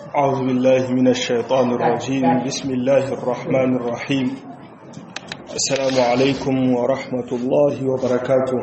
أعوذ بالله من الشيطان الرجيم بسم الله الرحمن الرحيم السلام عليكم ورحمة الله وبركاته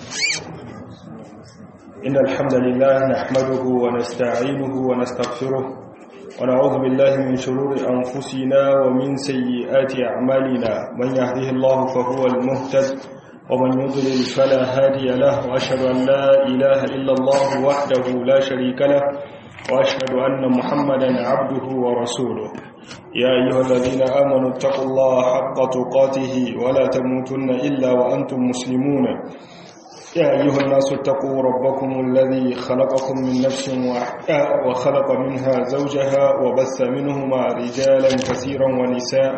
إن الحمد لله نحمده ونستعينه ونستغفره ونعوذ بالله من شرور أنفسنا ومن سيئات أعمالنا من يهده الله فهو المهتد ومن يضلل فلا هادي له وأشهد أن لا إله إلا الله وحده لا شريك له وأشهد أن محمدا عبده ورسوله يا أيها الذين آمنوا اتقوا الله حق تقاته ولا تموتن إلا وأنتم مسلمون يا أيها الناس اتقوا ربكم الذي خلقكم من نفس واحدة وخلق منها زوجها وبث منهما رجالا كثيرا ونساء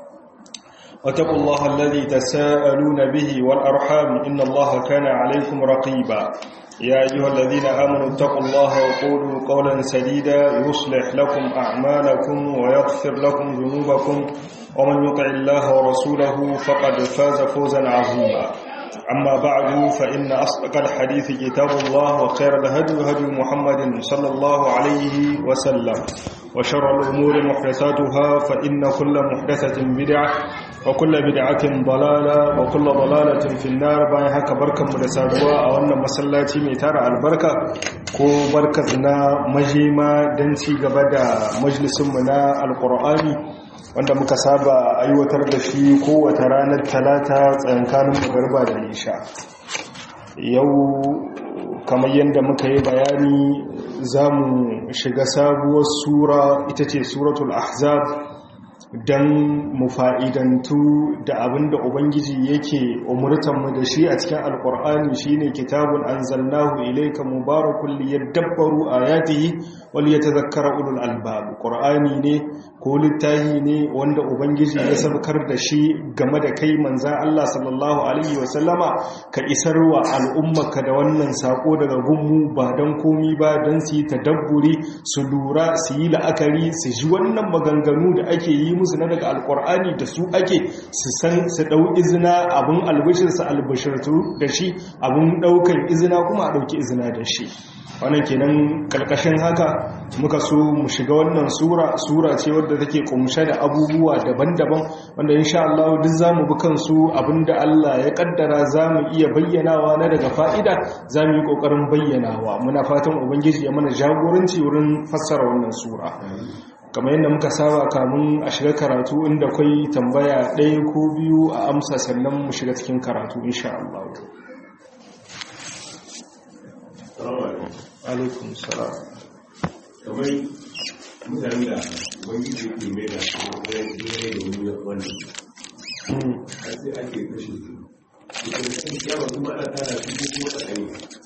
واتقوا الله الذي تساءلون به والأرحام إن الله كان عليكم رقيبا يا أيها الذين آمنوا اتقوا الله وقولوا قولا سديدا يصلح لكم أعمالكم ويغفر لكم ذنوبكم ومن يطع الله ورسوله فقد فاز فوزا عظيما أما بعد فإن أصدق الحديث كتاب الله وخير الهدي هدي محمد صلى الله عليه وسلم وشر الأمور محدثاتها فإن كل محدثة بدعة وكل بدعة ضلالة وكل ضلالة في النار باي haka barkanmu da saduwa a wannan masallaci mai tara albarka ko barkat na majima don ci gaba da majalisunmu na alkur'ani wanda muka saba aiwatar da shi kowace ranar talata tsayankanin magarba da isha yau kamar yadda muka yi bayani za mu shiga sabuwar sura ita ce suratul ahzab don mu fa'idantu da abin da Ubangiji yake umurtanmu da shi a cikin Alƙur'ani shi ne kitabun an zalnahu ilaika mubarakun liyar dabbaru a yatihi wani ya ta zakara ulul albabu ƙur'ani ne ko littahi ne wanda Ubangiji ya sabkar da shi game da kai manzan Allah sallallahu Alaihi wasallama ka isar wa al'ummaka da wannan saƙo daga gunmu ba don komi ba don su yi tadabburi su lura su yi la'akari su ji wannan maganganu da ake yi musu na daga alkur'ani da su ake su san su dau izina abun albishirsa albishirtu da shi abun daukan izina kuma a dauki izina da shi wannan kenan kalkashin haka muka so mu shiga wannan sura sura ce wadda take kumshe da abubuwa daban-daban wanda insha Allah duk zamu bi kansu abinda Allah ya kaddara zamu iya bayyanawa na daga fa'ida zamu yi kokarin bayyanawa muna fatan ubangiji ya mana jagoranci wurin fassara wannan sura kamar yadda muka saba kamun a shiga karatu inda kwai tambaya ɗaya ko biyu a amsa sannan mu shiga cikin karatu insha Allah. alaikum salam kamar mutane da wani ke mai da su wani da wani wani har sai ake kashe su yawa kuma ana tara su ko kuma tsakani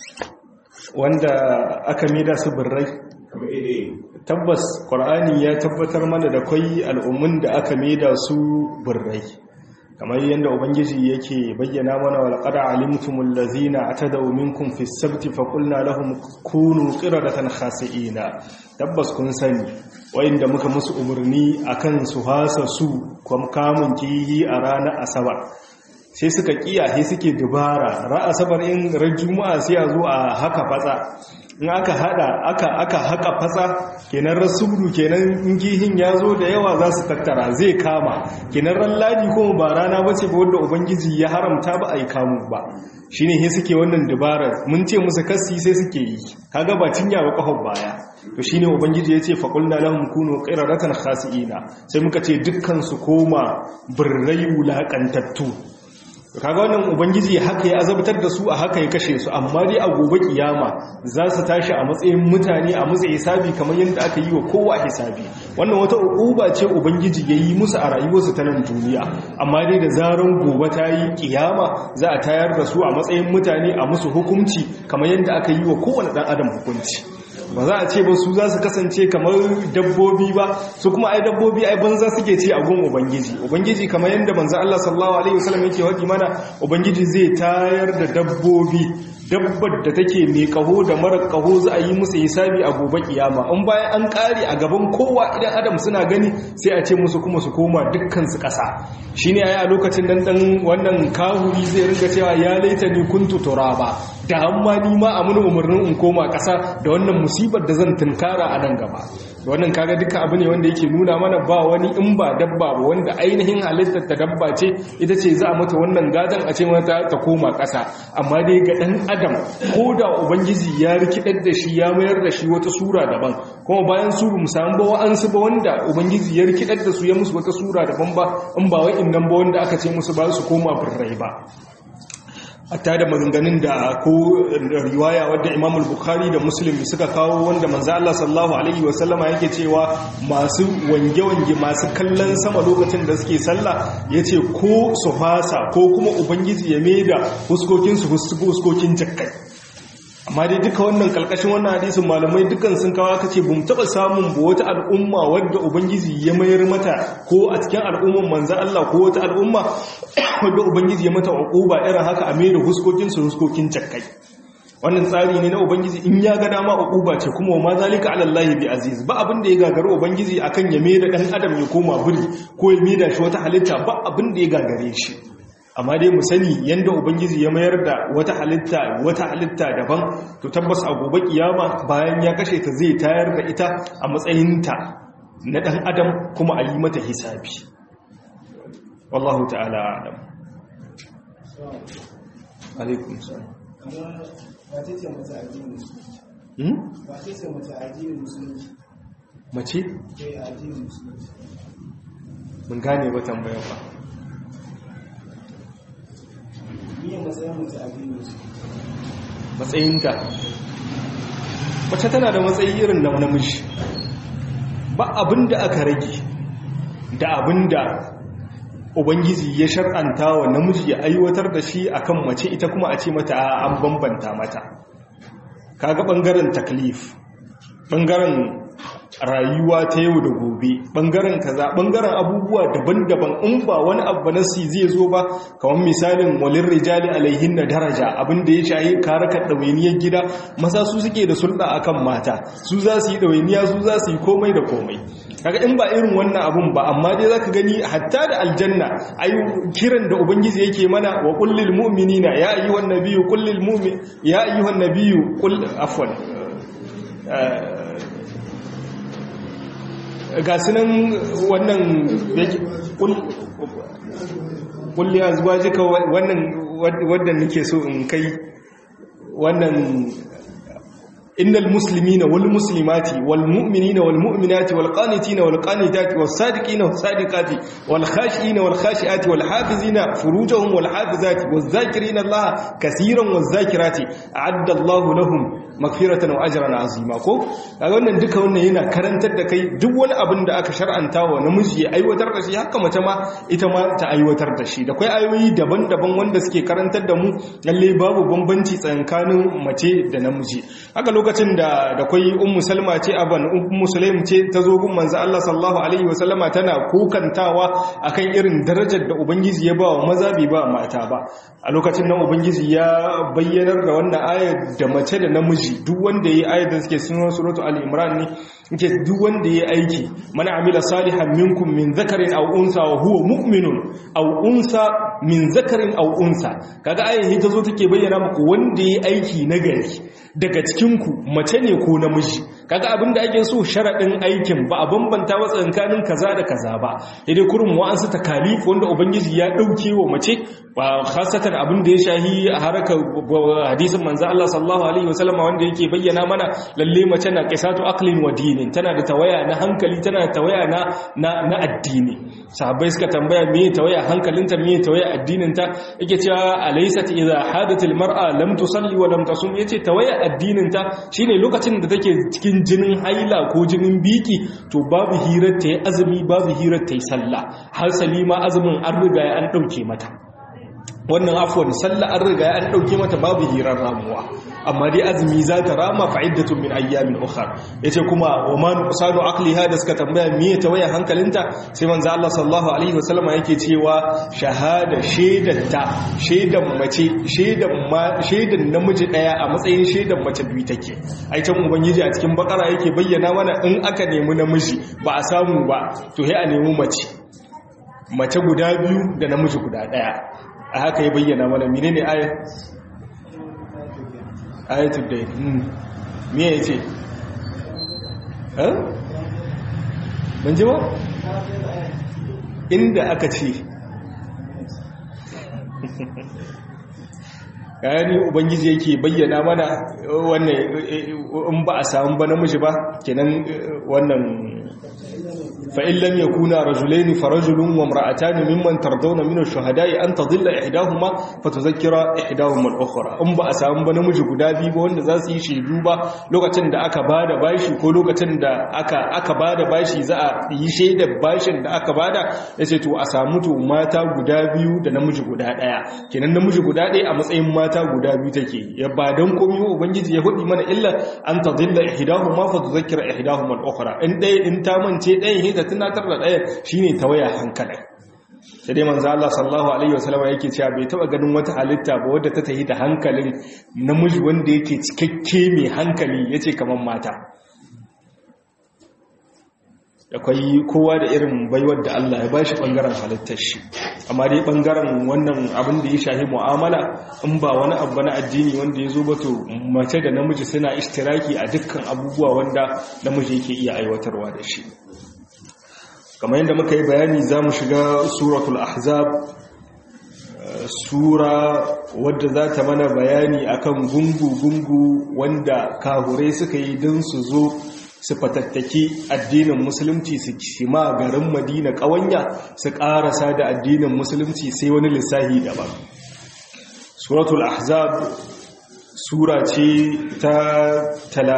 wanda aka mida su birrai kamar ire tabbas ƙwar'ani ya tabbatar mana da kwai al'ummun da aka maida su birrai kamar yadda ubangiji yake bayyana mana wa laqad alimtumul ladzina atadaw minkum fi sabti fa qulna lahum kunu qiradatan khasi'ina tabbas kun sani wayanda muka musu umarni akan su hasa su kuma kamun kihi a ranar asabar sai suka kiya sai suke dubara ra asabar in ran juma'a sai a zo a haka fatsa in aka hada aka aka haka fatsa kenan rasulu kenan in gihin ya zo da yawa za su tattara zai kama kenan ran ladi kuma ba rana ba ce ba wanda ubangiji ya haramta ba a yi kamu ba shi ne he suke wannan dabarar mun ce musu kasi sai suke yi kaga ba cinya ba kafar baya to shi ne ubangiji ya ce faƙulna lahum kunu qiraratan khasi'ina sai muka ce dukkan su koma birrai wulaƙantattu kaga wannan ubangiji haka ya azabtar da su a haka ya kashe su amma dai a gobe kiyama za su tashi a matsayin mutane a matsayin hisabi kamar yadda aka yi wa kowa hisabi wannan wata uquba ce ubangiji ya yi musu a rayuwarsu ta nan duniya amma dai da zaran gobe ta yi kiyama za a tayar da su a matsayin mutane a musu hukunci kamar yadda aka yi wa kowane dan adam hukunci ba za a ce ba su za su kasance kamar dabbobi ba su kuma ai dabbobi ai banza suke ce a gun ubangiji ubangiji kamar yadda manzo Allah sallallahu alaihi wasallam yake wadi mana ubangiji zai tayar da dabbobi dabbar da take mai kaho da mara kaho za a yi musu hisabi a gobe kiyama in bayan an kare a gaban kowa idan adam suna gani sai a ce musu kuma su koma dukkan su kasa shine ai a lokacin dan dan wannan kahuri zai ringa cewa ya laita ni kuntu turaba da amma ni ma a muni umarnin in koma ƙasa da wannan musibar da zan tunkara a nan gaba wannan kaga duka abu ne wanda yake nuna mana ba wani in ba dabba ba wanda ainihin halittar ta dabba ce ita ce za a mata wannan gadon a ce mata ta koma ƙasa amma dai ga ɗan adam ko da ubangiji ya rikidar da shi ya mayar da shi wata sura daban kuma bayan su mu samu ba wa'ansu ba wanda ubangiji ya rikidar da su ya musu wata sura daban ba in ba wa'in nan ba wanda aka ce musu ba su koma birrai ba hatta da maganganun da ko riwaya wadda Imam al-Bukhari da Muslim suka kawo wanda manzo Allah sallallahu alaihi wasallama yake cewa masu wange-wange masu kallon sama lokacin da suke sallah yace ko su fasa ko kuma ubangiji ya maida huskokin su huskokin jakkai amma dai duka wannan kalkashin wannan hadisin malamai dukan sun kawo aka ce bum taba samun ba wata al'umma wadda ubangiji ya mayar mata ko a cikin al'umman manzo Allah ko wata al'umma wadda ubangiji ya mata uquba irin haka a mai da huskokin su huskokin jakkai wannan tsari ne na ubangiji in ya ga dama uquba ce kuma ma zalika ala Allah bi aziz ba abin da ya gagare ubangiji akan ya mai da dan adam ya koma buri ko ya mai da shi wata halitta ba abin da ya gagare shi amma dai mu sani yanda ubangiji ya mayar da wata halitta wata halitta daban to tabbas a gobe kiyama bayan ya kashe ta zai tayar da ita a matsayinta na dan adam kuma a yi mata hisabi wallahu ta'ala alam alaikum salam mace mun gane ba tambayar ba matsayinta mace tana da matsayi irin na namiji ba abin da aka rage da abin da ubangiji ya shar'anta wa namiji ya aiwatar da shi akan mace ita kuma a ce mata an bambanta mata kaga bangaren taklif bangaren rayuwa ta yau da gobe bangaren kaza bangaren abubuwa daban-daban in ba wani abu na si zai zo ba kamar misalin walin rijali alaihin na daraja abinda ya shayi karakar ɗawainiyar gida maza su suke da sulɗa akan mata su za su yi ɗawainiya su za su yi komai da komai kaga in ba irin wannan abun ba amma dai zaka gani hatta da aljanna ai kiran da ubangiji yake mana wa kullil mu'minina ya ayyuhan nabiyyu kullil mu'min ya ayyuhan nabiyyu qul afwan ga sunan wannan kulli a zuwa jika wannan wadda nake so in kai wannan innal muslimina wal muslimati wal mu'minina wal mu'minati wal qanitina wal qanitati was sadiqina was sadiqati wal khashiina wal khashiati wal hafizina furujahum wal hafizati waz zakirina allaha kaseeran waz zakirati a'adda allahu lahum magfiratan wa ajran azima ko kaga wannan duka wannan yana karantar da kai duk wani abin da aka shar'anta wa namiji ya aiwatar da shi haka mace ma ita ma ta aiwatar da shi da kai ayoyi daban-daban wanda suke karantar da mu lalle babu bambanci tsakanin mace da namiji haka lokacin da da kai ummu salma ce aban ummu sulaim ce ta zo gun manzo Allah sallallahu alaihi wasallama tana kukantawa akan irin darajar da ubangiji ya ba wa maza bai ba mata ba a lokacin nan ubangiji ya bayyanar da wannan ayar da mace da namiji duk wanda yayi ayar da suke sunan suratu al-imran ne yake duk wanda yayi aiki man amila salihan minkum min zakarin aw unsa wa huwa mu'minun aw unsa min zakarin aw unsa kaga ayar ta zo take bayyana muku wanda yayi aiki nagari daga cikin ku mace ne ko namiji kaga abin da ake so sharadin aikin ba a bambanta wa tsakanin kaza da kaza ba idai kurum wa'ansu takalif wanda ubangiji ya dauke wa mace ba khasatan abin da ya shahi a harakar hadisin manzo Allah sallallahu alaihi wasallam wanda yake bayyana mana lalle mace na qisatu aqlin wa dinin tana da tawaya na hankali tana da tawaya na na addini sahabbai suka tambaya me tawaya hankalinta me tawaya addininta yake cewa alaysat idha hadatil mar'a lam tusalli wa lam tasum yace tawaya addininta shine lokacin da take cikin jinin haila ko jinin biki to babu hirar ta yi azumi babu hirar ta yi sallah har salima azumin an riga an dauke mata wannan afwan sallah an riga an dauke mata babu hirar ramuwa amma dai azumi za ta rama fa'iddatun min ayyamin ukhra yace kuma wa man usadu aqliha da suka tambaya me ta waya hankalinta sai manzo Allah sallallahu alaihi wasallama yake cewa shahada shaidatta shaidan mace shaidan ma shaidan namiji daya a matsayin shaidan mace biyu take ai can ubangiji a cikin bakara yake bayyana mana in aka nemi namiji ba a samu ba to sai a nemi mace mace guda biyu da namiji guda daya a haka ya bayyana mana menene ayat ayatul dayn me yace eh ban ji ba inda aka ce kayani ubangiji yake bayyana mana wannan in ba a samu ba namiji ba kenan wannan فإن لم يكونا رجلين فرجل وامرأتان ممن ترضون من الشهداء أن تضل إحداهما فتذكر إحداهما الأخرى أم ba a samu ba namiji guda biyu ba wanda za su yi shaidu ba lokacin da aka bada bashi ko lokacin da aka aka bada bashi za a yi shaidar bashin da aka bada yace to a samu to mata guda biyu da namiji guda daya kenan namiji guda daya a matsayin mata guda biyu take ya ba dan komai ubangiji ya hudi mana illa an tadilla ihdahuma fa tudhakkira ihdahuma al-ukhra in dai in ta mance ɗayan ta tunatar da ɗayan shine tawaya hankalin sai dai manzo Allah sallallahu alaihi wasallam yake cewa bai taba ganin wata halitta ba wadda ta tahi da hankalin namiji wanda yake cikakke mai hankali yace kaman mata akwai kowa da irin baiwar da Allah ya bashi bangaren halittar shi amma dai bangaren wannan abin da ya shahi mu'amala in ba wani abu na addini wanda ya zo ba to mace da namiji suna ishtiraki a dukkan abubuwa wanda namiji yake iya aiwatarwa da shi kamar yadda muka yi bayani za mu shiga suratul ahzab sura wadda za ta mana bayani akan gungu-gungu wanda kahurai suka yi don su zo su fatattaki addinin musulunci su shima garin madina ƙawanya su ƙarasa da addinin musulunci sai wani lissahi daban suratul ahzab sura ce ta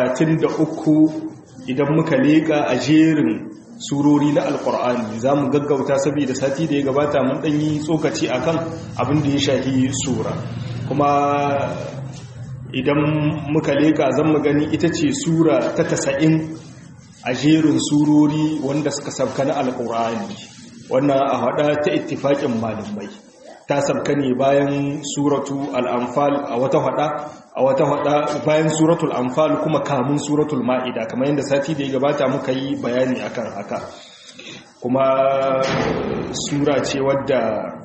33 idan muka leƙa a jerin surori na alkur'ani za mu gaggauta saboda sati da ya gabata mun ɗanyi tsokaci akan abin da ya shahi sura kuma idan muka leka zan mu gani ita ce sura ta tasa'in a jerin surori wanda suka sabka na alkur'ani wannan a hada ta ittifaƙin malamai ta sabka ne bayan suratu al'amfal a wata hada a wata hada bayan suratul anfal kuma kamun suratul ma'ida kamar yadda sati da ya gabata muka yi bayani akan haka kuma sura ce wadda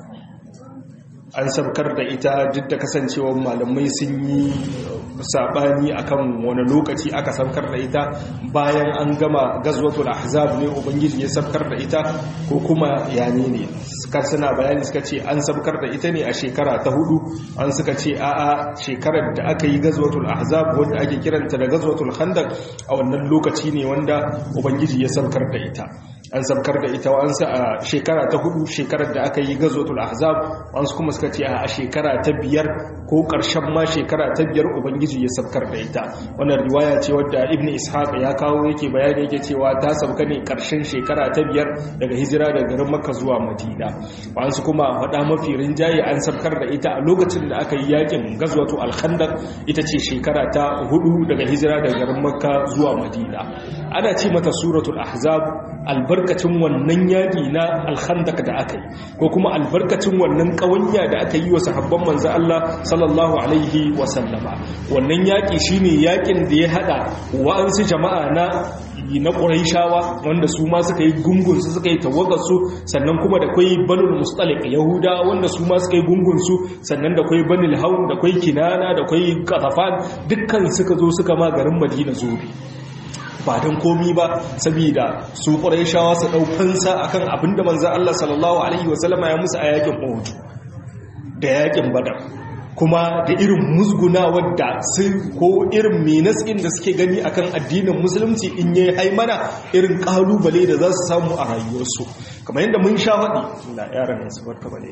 an sabkar da ita duk da kasancewar malamai sun yi sabani akan wani lokaci aka sabkar da ita bayan an gama gazwatul ahzab ne ubangiji ya sabkar da ita ko kuma yane ne suka suna bayani suka ce an sabkar da ita ne a shekara ta hudu an suka ce a'a shekarar da aka yi gazwatul ahzab wanda ake kiranta da gazwatul khandaq a wannan lokaci ne wanda ubangiji ya sabkar da ita an sabkar da ita wa'ansu a shekara ta hudu shekarar da aka yi gazotul ahzab wa'ansu kuma suka ce a shekara ta biyar ko ƙarshen ma shekara ta biyar ubangiji ya sabkar da ita wannan riwaya ce wadda ibn ishaq ya kawo yake bayani yake cewa ta sabka ne ƙarshen shekara ta biyar daga hijira daga garin makka zuwa madina wa'ansu kuma faɗa mafi rinjaye an sabkar da ita a lokacin da aka yi yakin gazwatu al-khandaq ita ce shekara ta hudu daga hijira daga garin makka zuwa madina ana ce mata suratul ahzab albarkacin wannan yaƙi na alhandak da aka yi ko kuma albarkacin wannan ƙawanya da aka yi wa sahabban manzo Allah sallallahu alaihi wa sallama wannan yaƙi shine yaƙin da ya hada wa'ansu jama'a na na ƙuraishawa wanda su ma suka yi gungunsu suka yi tawagarsu sannan kuma da kwai banul mustalik yahuda wanda su ma suka yi gungunsu sannan da kwai banul haun da kwai kinana da kwai katafan dukkan suka zo suka ma garin madina zobe ba don komi ba saboda su shawa su ɗaukansa a kan abinda manzan Allah sallallahu Alaihi wasallama ya musu a yakin Uhud da yakin Badar kuma da irin musguna wadda su ko irin menaskin da suke gani akan addinin musulunci in yi haimana irin kalubale da za su samu a rayuwarsu kamar yadda mun sha faɗi na yaran su barka bale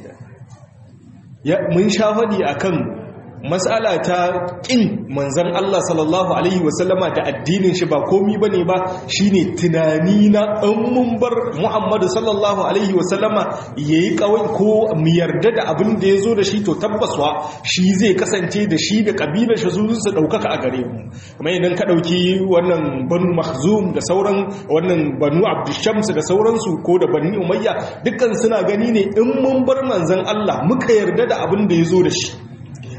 da mun sha faɗi akan matsala ta ƙin manzan Allah sallallahu Alaihi wasallama da addinin shi ba komi ba ne ba shi ne tunani na mun bar Muhammadu sallallahu Alaihi wasallama ya yi kawai ko mu yarda da abin da ya zo da shi to tabbaswa shi zai kasance da shi da ƙabilar shi su su ɗaukaka a gare mu kuma idan ka ɗauki wannan banu mahzum da sauran wannan banu abdushams da sauransu ko da bani umayya dukkan suna gani ne in mun bar manzan Allah muka yarda da abin da ya zo da shi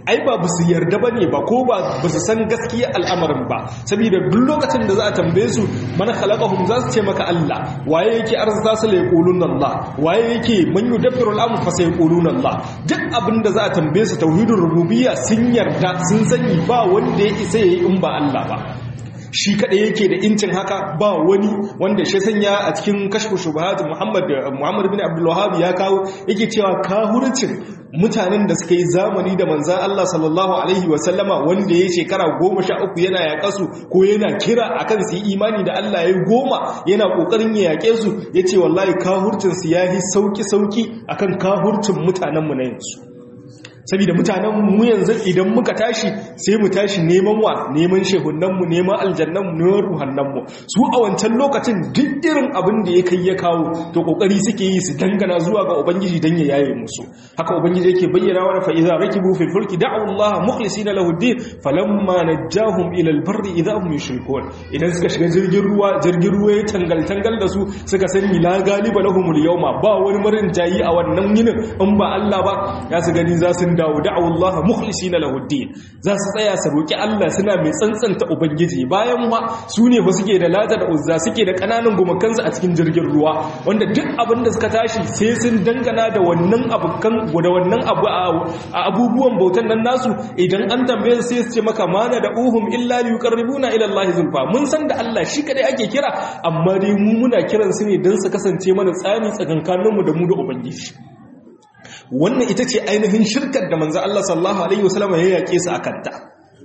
ai ba ba su yarda ba ne ba ko ba ba su san gaskiya al'amarin ba saboda duk lokacin da za a tambaye su mana khalaqahum za su ce maka Allah waye yake arzuta su la yaqulun Allah waye yake man yudabbiru al-amr fa sayaqulun Allah duk abin da za a tambaye su tauhidur rububiyya sun yarda sun sani ba wanda ya isa yayi in ba Allah ba shi kaɗai yake da incin haka ba wani wanda shi sanya a cikin kashfu shubahat Muhammad Muhammad bin Abdul Wahhab ya kawo yake cewa kahurcin mutanen da suka yi zamani da manzan Allah sallallahu alaihi wa sallama wanda ya shekara goma sha uku yana yaƙa su ko yana kira akan su yi imani da Allah ya goma yana ƙoƙarin ya yaƙe su ya ce wallahi kahurcin su ya yi sauƙi sauƙi akan kahurcin mutanenmu na yanzu saboda mutanen mu yanzu idan muka tashi sai mu tashi neman wa neman shehunanmu neman aljannanmu neman ruhannanmu su a wancan lokacin duk irin abin da ya kai ya kawo to kokari suke yi su dangana zuwa ga ubangiji dan ya yaye musu haka ubangiji yake bayyana wa fa idza rakibu fil fulki da'u Allah mukhlisina lahu ad-din falamma najahum ila al-barri idza hum yushrikun idan suka shiga jirgin ruwa jirgin ruwa ya tangal tangal da su suka sani la galiba lahumul yawma ba wani marin jayi a wannan yinin in ba Allah ba ya su gani za su dawo da'u Allah mukhlisina lahu ad-din za su tsaya su roki Allah suna mai tsantsanta ubangiji bayan ma su ne ba suke da lata da uzza suke da kananan gumakansu a cikin jirgin ruwa wanda duk abin da suka tashi sai sun dangana da wannan abukan da wannan abu a abubuwan bautan nan nasu idan an tambaye su sai su ce maka mana da uhum illa liqarribuna ila Allah zulfa mun san da Allah shi kadai ake kira amma dai mu muna kiran su ne dan su kasance mana tsani tsakankaninmu da mu da ubangiji wannan ita ce ainihin shirkar da manzo Allah sallallahu alaihi wasallam ya yake su akan ta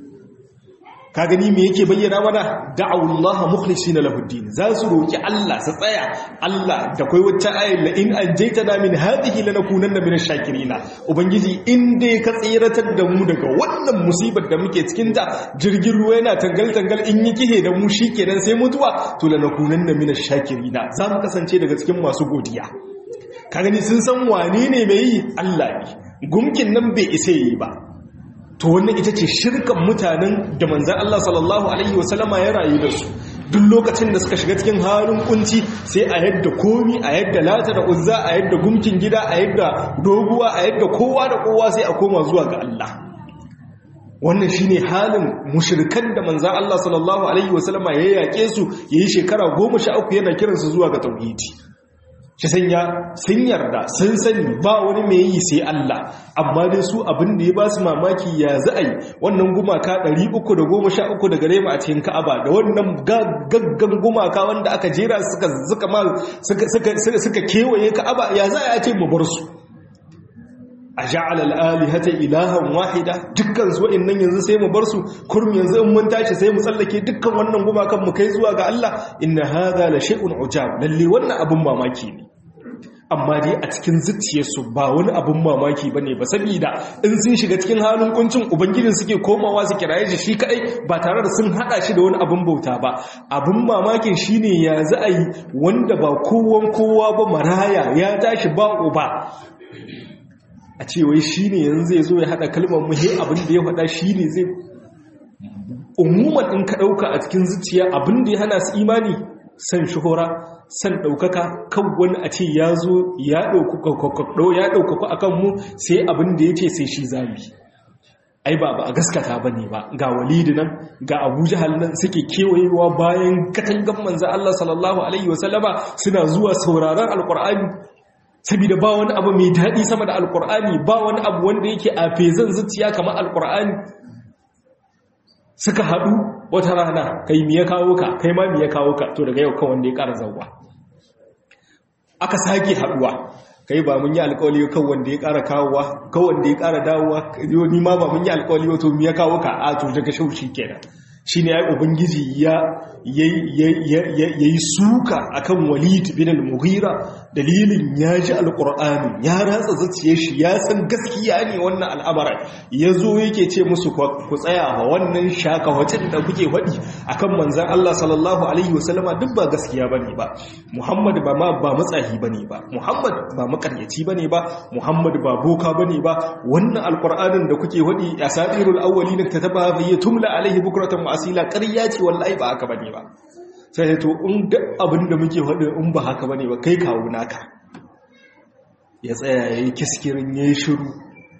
ka gani me yake bayyana mana da'awullaha mukhlisina lahu din za su roki Allah su tsaya Allah da kai wacce ayat la in anjaytana min hadhihi lanakunanna minash shakirin ubangiji in dai ka tsiratar da mu daga wannan musibar da muke cikin ta jirgin ruwa yana tangal tangal in yi kihe da mu shikenan sai mutuwa to lanakunanna minash shakirin za mu kasance daga cikin masu godiya ka gani sun san wane ne mai yi Allah ne gumkin nan bai isa yi ba to wannan ita ce shirkan mutanen da manzan Allah sallallahu alaihi wasallama ya rayu da su duk lokacin da suka shiga cikin halin kunci sai a yadda komi a yadda lata da uzza a yadda gumkin gida a yadda doguwa a yadda kowa da kowa sai a koma zuwa ga Allah wannan shine halin mushrikan da manzan Allah sallallahu alaihi wasallama ya yake su yayi shekara 13 yana kiransu zuwa ga tauhidi shi sanya sun yarda sun sani ba wani mai yi sai Allah amma dai su abin da ya ba su mamaki ya za a yi wannan gumaka 313 daga gare mu a cikin Ka'aba da wannan gaggan gumaka wanda aka jera suka suka suka kewaye Ka'aba ya za a ce mu bar su a ja'ala al-alihata ilahan wahida dukkan su wa'annan yanzu sai mu bar su kurum yanzu in mun tashi sai mu tsallake dukkan wannan gumakan mu kai zuwa ga Allah inna hadha la shay'un ujab lalle wannan abun mamaki ne amma dai a cikin zuciyarsu ba wani abun mamaki bane ba saboda in sun shiga cikin halin kuncin ubangijin suke komawa su kiraye shi shi kadai ba tare da sun hada shi da wani abun bauta ba abun mamakin shine ya za a yi wanda ba kowan kowa ba maraya ya tashi ba uba a ce wai shi ne yanzu zai zo ya haɗa kalmar muhe abin da ya faɗa shi ne zai umuman in ka ɗauka a cikin zuciya abin da ya hana su imani san shuhura san ɗaukaka kan wani a ce ya zo ya ɗaukaku a kanmu sai abin da ya ce sai shi zami ai ba ba a gaskata ba ne ba ga walidi nan ga abu jihal nan suke kewayewa bayan katangan manzan Allah sallallahu Alaihi wasallama suna zuwa sauraron alkur'ani saboda ba wani abu mai daɗi sama da alkur'ani ba wani abu wanda yake a fezan zuciya kamar alkur'ani suka haɗu wata rana kai miya kawo ka kai ma miya kawo ka to daga yau kan wanda ya ƙara zauwa aka sake haɗuwa kai ba mun yi alƙawali kan wanda ya ƙara kawowa kan wanda ya ƙara dawowa ni ma ba mun yi alƙawali wato miya kawo ka a to daga shaushi kenan shi ne ya ubangiji ya yi suka akan walid bin al-mughira dalilin ya ji alƙur'ani ya ratsa zaciye shi ya san gaskiya ne wannan al'amara ya zo yake ce musu ku tsaya wa wannan shaka wacin da kuke faɗi akan manzan Allah sallallahu alaihi wasallama duk ba gaskiya bane ba Muhammad ba ma ba matsahi bane ba Muhammad ba makaryaci bane ba Muhammad ba boka bane ba wannan alƙur'anin da kuke faɗi asatirul awwalin kataba fa tumla alaihi bukratan asila ƙarya ce wallahi ba haka bane ba sai to in duk abin da muke faɗi in ba haka bane ba kai kawo naka ya tsaya yayi kiskirin yayi shiru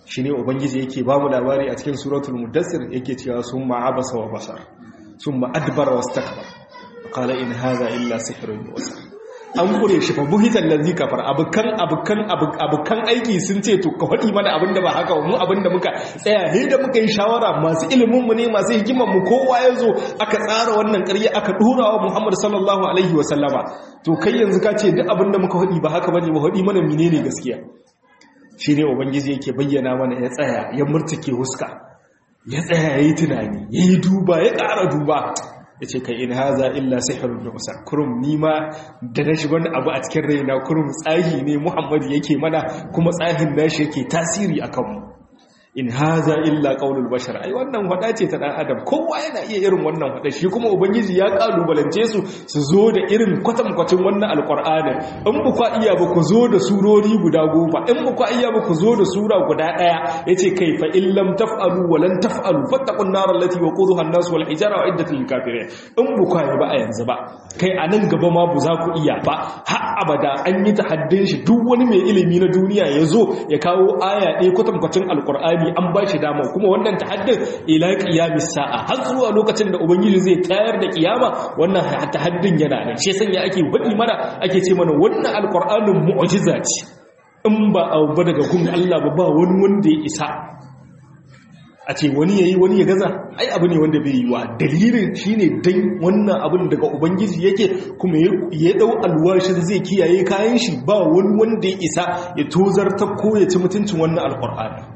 shine ubangiji yake ba mu labari a cikin suratul mudassir yake cewa summa abasa wa basar summa adbara wastakbar qala in hadha illa sihrun yusar an kure shi fa buhitan lazi kafar abukan abukan abukan aiki sun ce to ka faɗi mana abinda ba haka mu abinda muka tsaya he da muka yi shawara masu ilimin mu ne masu hikimar mu kowa ya zo aka tsara wannan ƙarya aka dora wa Muhammad sallallahu alaihi wa sallama to kai yanzu ka ce duk abinda muka faɗi ba haka bane ba faɗi mana menene gaskiya shine ubangiji yake bayyana mana ya tsaya ya murtuke huska ya tsaya yayi tunani yayi duba ya ƙara duba ya ce kai in haza illa sihirun da musa kurum nima da na shiga wani abu a cikin raina kurum tsahi ne muhammadu yake mana kuma tsahin nashi yake tasiri a kanmu in haza illa qaulul bashar ai wannan wada ce ta dan adam kowa yana iya irin wannan wada shi kuma ubangiji ya kalubalance su su zo da irin kwatankwacin wannan alqur'ani in ba ku iya ba ku zo da surori guda goma in ba ku iya ba ku zo da sura guda daya yace kai fa in lam taf'alu wa lan taf'alu fattaqun nar allati waquduha an-nas wal hijara wa iddatul kafirin in ba ku ba a yanzu ba kai a nan gaba ma bu za ku iya ba har abada an yi tahaddin shi duk wani mai ilimi na duniya ya zo ya kawo aya ɗaya kwatankwacin alqur'ani an ba shi dama kuma wannan tahaddin ila qiyamis sa'a har zuwa lokacin da ubangiji zai tayar da kiyama wannan tahaddin yana nan shi sanya ake wadi mana ake ce mana wannan alqur'anin mu'jiza ce in ba abu ba daga gun Allah ba ba wani wanda ya isa a ce wani yayi wani ya gaza ai abu ne wanda bai yi wa dalilin shine dan wannan abin daga ubangiji yake kuma ya dau alwashin zai kiyaye kayan shi ba wani wanda ya isa ya tozarta ko ya ci mutuncin wannan alqur'ani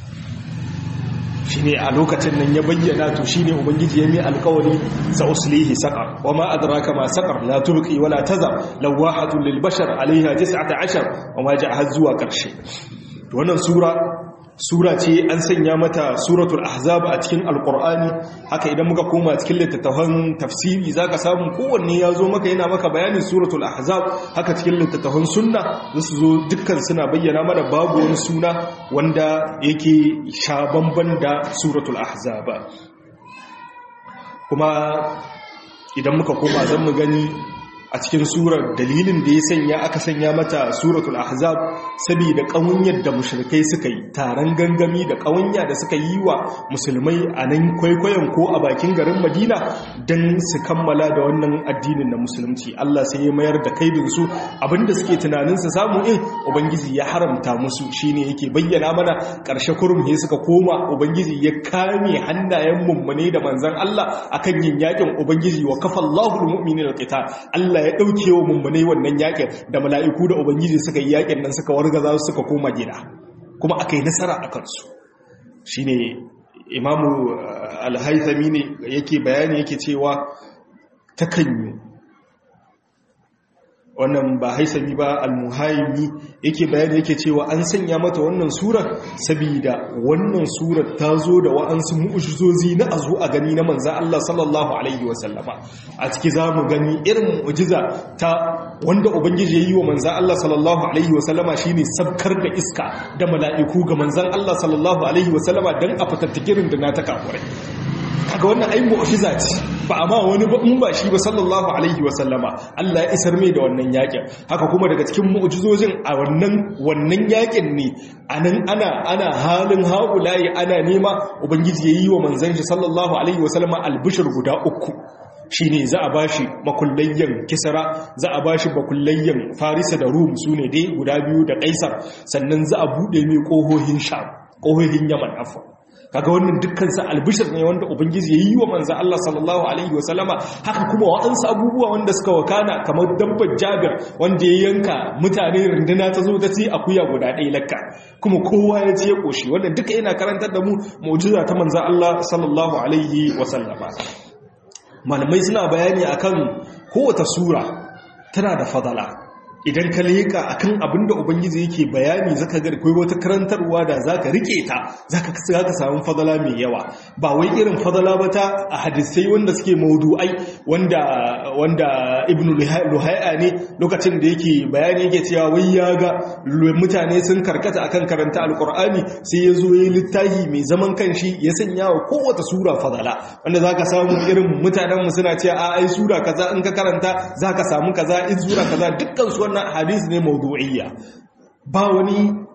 shine a lokacin nan ya bayyana to shine ubangiji ya mai alkawari sa uslihi saqar wama adraka ma saqar la tubqi wala tazar lawahatun lil bashar alaiha 19 wama ja'a zuwa karshe to wannan sura sura ce an sanya mata suratul ahzab a cikin alqur'ani haka idan muka koma cikin littattafan tafsiri zaka samu kowanne ya zo maka yana maka bayanin suratul ahzab haka cikin littattafan sunna zasu zo dukkan suna bayyana mana babu wani suna wanda yake sha bamban da suratul ahzab kuma idan muka koma zan mu gani a cikin surar dalilin da ya sanya aka sanya mata suratul ahzab saboda kawunyar da mushrikai suka yi taron gangami da kawunya da suka yi wa musulmai a nan kwaikwayon ko a bakin garin madina don su kammala da wannan addinin na musulunci allah sai ya mayar da kaidin su abinda suke tunanin su samu in ubangiji ya haramta musu shine yake bayyana mana karshe kurum ne suka koma ubangiji ya kame hannayen mummune da manzon allah akan yin yakin ubangiji wa kafallahu almu'minina alqital allah Allah ya ɗauke wa mummunai wannan yakin da mala'iku da Ubangiji suka yi yakin nan suka wargaza suka koma gida kuma aka yi nasara a kansu shi ne imamu alhaithami ne yake bayani yake cewa ta kanyu wannan ba haisami ba almuhaimi yake bayani yake cewa an sanya mata wannan surar saboda wannan surar ta zo da wa'ansu mu'ujizozi na azu a gani na manzan Allah sallallahu alaihi wasallama a ciki za mu gani irin mu'ujiza ta wanda ubangiji ya yi wa manzan Allah sallallahu alaihi wasallama shine sabkar da iska da mala'iku ga manzan Allah sallallahu alaihi wasallama don a fatattakirin da na ta kafurai kaga wannan ai mu'jiza ce ba amma wani ba in ba shi ba sallallahu alaihi wa sallama Allah ya isar mai da wannan yakin haka kuma daga cikin mu'jizojin a wannan wannan yakin ne anan ana ana halin haulayi ana nema ubangiji yayi wa manzon shi sallallahu alaihi wa sallama albishir guda uku shine za a bashi makullayyan kisra za a bashi makullayyan farisa da rum sune dai guda biyu da kaisar sannan za a bude mai kohohin sham kohohin yaman afwa kaga wannan dukkansa albishir ne wanda ubangiji yayi wa manzo Allah sallallahu alaihi wasallama haka kuma waɗansu abubuwa wanda suka wakana kamar dabbar Jabir wanda ya yanka mutane runduna ta zo ta ci akuya guda ɗaya lakka kuma kowa ya ci ya koshi wannan duka yana karantar da mu mu'jiza ta manzo Allah sallallahu alaihi wasallama malamai suna bayani akan kowace sura tana da fadala idan ka leka akan abin da ubangiji yake bayani zaka ga akwai wata karantarwa da zaka rike ta zaka zaka samu fadala mai yawa ba wai irin fadala ba ta a hadisai wanda suke maudu'ai wanda wanda ibnu luhai'a ne lokacin da yake bayani yake cewa wai ya ga mutane sun karkata akan karanta alqur'ani sai ya zo yayi littafi mai zaman kanshi ya sanya wa kowace sura fadala wanda zaka samu irin mutanen mu suna cewa a ai sura kaza in ka karanta zaka samu kaza in sura kaza dukkan su wannan hadisi ne mawdu'iyya ba wani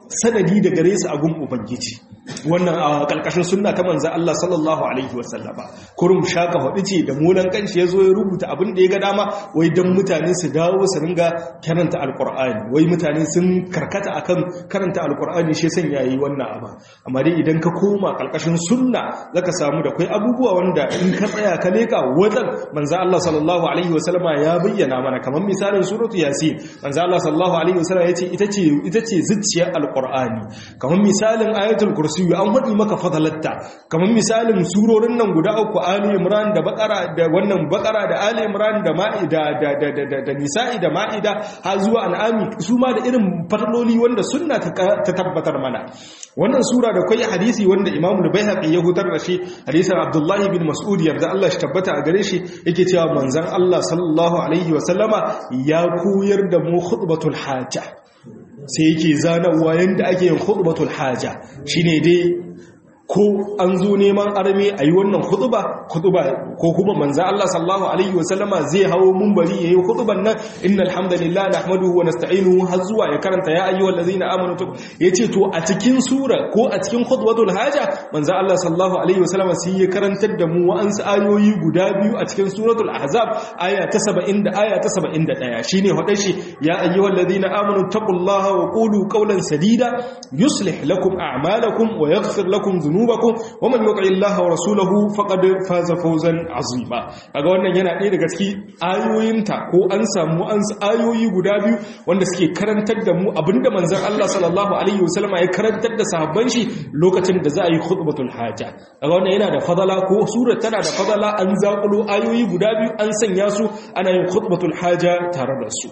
sanadi da gare su a gun ubangiji wannan a ƙarƙashin sunna ta manzan Allah sallallahu alaihi wasallama kurum shaka hudu ce da molan kanshi ya zo ya rubuta abin da ya ga dama wai don mutane su dawo su ringa karanta alƙur'ani wai mutane sun karkata akan karanta alƙur'ani shi san yayi wannan abu amma dai idan ka koma ƙarƙashin sunna zaka samu da kai abubuwa wanda in ka tsaya ka leka wajen manzan Allah sallallahu alaihi wasallama ya bayyana mana kamar misalin suratu yasin manzan Allah sallallahu alaihi wasallama yace ita ce ita ce zuciyar alƙur'ani kamar misalin ayatul kursi kursiyu an faɗi maka fadalatta kamar misalin surorin nan guda uku ali imran da bakara da wannan bakara da ali imran da ma'ida da da da da nisa'i da ma'ida har zuwa an'ami su ma da irin fadloli wanda sunna ta tabbatar mana wannan sura da kai hadisi wanda imamu al-baihaqi ya hutar da shi hadisin abdullah bin mas'ud yarda Allah shi tabbata a gare shi yake cewa manzon Allah sallallahu alaihi wa sallama ya koyar da mu khutbatul hajja sai yake zanawa yadda ake yin khutbatul haja shine dai ko an zo neman arme a yi wannan khutuba khutuba ko kuma manzo Allah sallallahu alaihi wasallama zai hawo munbari yayi khutuban nan innal hamdalillah nahmaduhu wa nasta'inuhu har zuwa ya karanta ya ayyuhal ladzina amanu yace to a cikin sura ko a cikin khutbatul haja manzo Allah sallallahu alaihi wasallama sai ya karantar da mu wa'ansu ayoyi guda biyu a cikin suratul ahzab aya ta 70 da aya ta 71 shine hadar shi ya ayyuhal ladzina amanu taqullaha wa qulu qawlan sadida yuslih lakum a'malakum wa yaghfir lakum dhunubakum wa man yuti Allah wa rasulahu faqad faza fawzan azima kaga wannan yana ɗaya daga cikin ayoyinta ko an samu an ayoyi guda biyu wanda suke karantar da mu abinda manzon Allah sallallahu alaihi wasallam ya karantar da sahabban shi lokacin da za a yi khutbatul haja kaga wannan yana da fadala ko sura tana da fadala an zakulo ayoyi guda biyu an sanya su ana yin khutbatul haja tare da su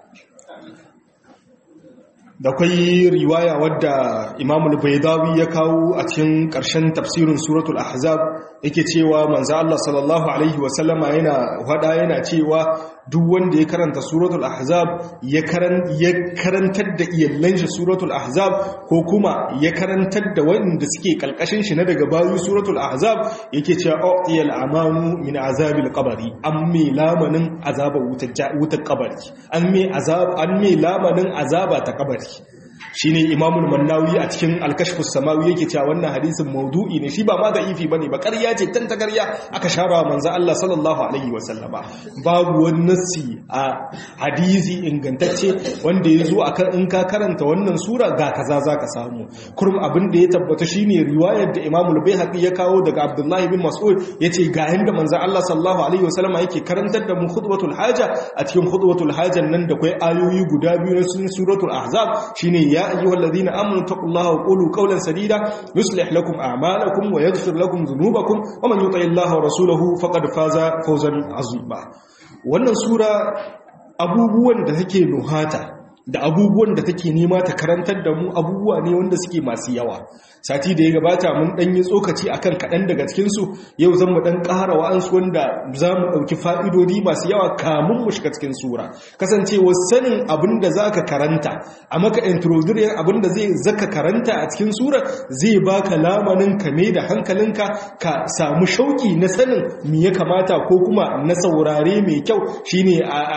da kwai riwaya wadda imamul baidawi ya kawo a cikin ƙarshen tafsirin suratul ahzab yake cewa manzo Allah sallallahu alaihi wasallama yana hada yana cewa duk wanda ya karanta suratul ahzab ya karantar da iyallan shi suratul ahzab ko kuma ya karantar da wanda suke kalkashin shi na daga bayu suratul ahzab yake cewa uqiyal amanu min azabil qabri an me lamanin azaba wutar kabari an me azab an me lamanin azaba ta kabari shine imamul mannawi a cikin alkashfus samawi yake cewa wannan hadisin maudu'i ne shi ba ma da'ifi bane ba ƙarya ce tan ta ƙarya aka shara manzo Allah sallallahu alaihi wasallama babu wani nassi a hadisi ingantacce wanda ya zo akan in ka karanta wannan sura ga kaza zaka samu kurum abin da ya tabbata shine riwayar da imamul baihaqi ya kawo daga abdullahi bin mas'ud yace ga yanda manzo Allah sallallahu alaihi wasallama yake karantar da mu khutbatul haja a cikin khutbatul hajan nan da kai ayoyi guda biyu na suratul ahzab shine ya يا أيها الذين آمنوا اتقوا الله وقولوا قولا سديدا يصلح لكم أعمالكم ويغفر لكم ذنوبكم ومن يطع الله ورسوله فقد فاز فوزا عظيما wannan sura abubuwan da take nuhata da abubuwan da take nema ta karantar da mu abubuwa ne wanda suke masu yawa sati da ya gabata mun dan yi tsokaci akan kaɗan daga cikinsu yau zan mu dan ƙara wa'ansu wanda za mu ɗauki fa'idodi masu yawa kamun mu shiga cikin sura kasancewa sanin abin da za ka karanta a maka introduction abin da zai zaka karanta a cikin sura zai baka lamanin ka mai da hankalinka ka samu shauki na sanin me ya kamata ko kuma na saurare mai kyau shine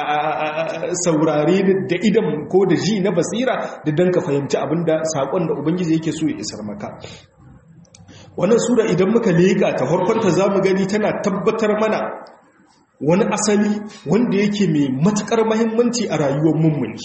a saurare da idan ko da ji na basira da dan ka fahimci abinda sakon da ubangiji yake so ya isar maka wannan sura idan muka leka ta farkonta zamu gani tana tabbatar mana wani asali wanda yake mai matukar muhimmanci a rayuwar mummuni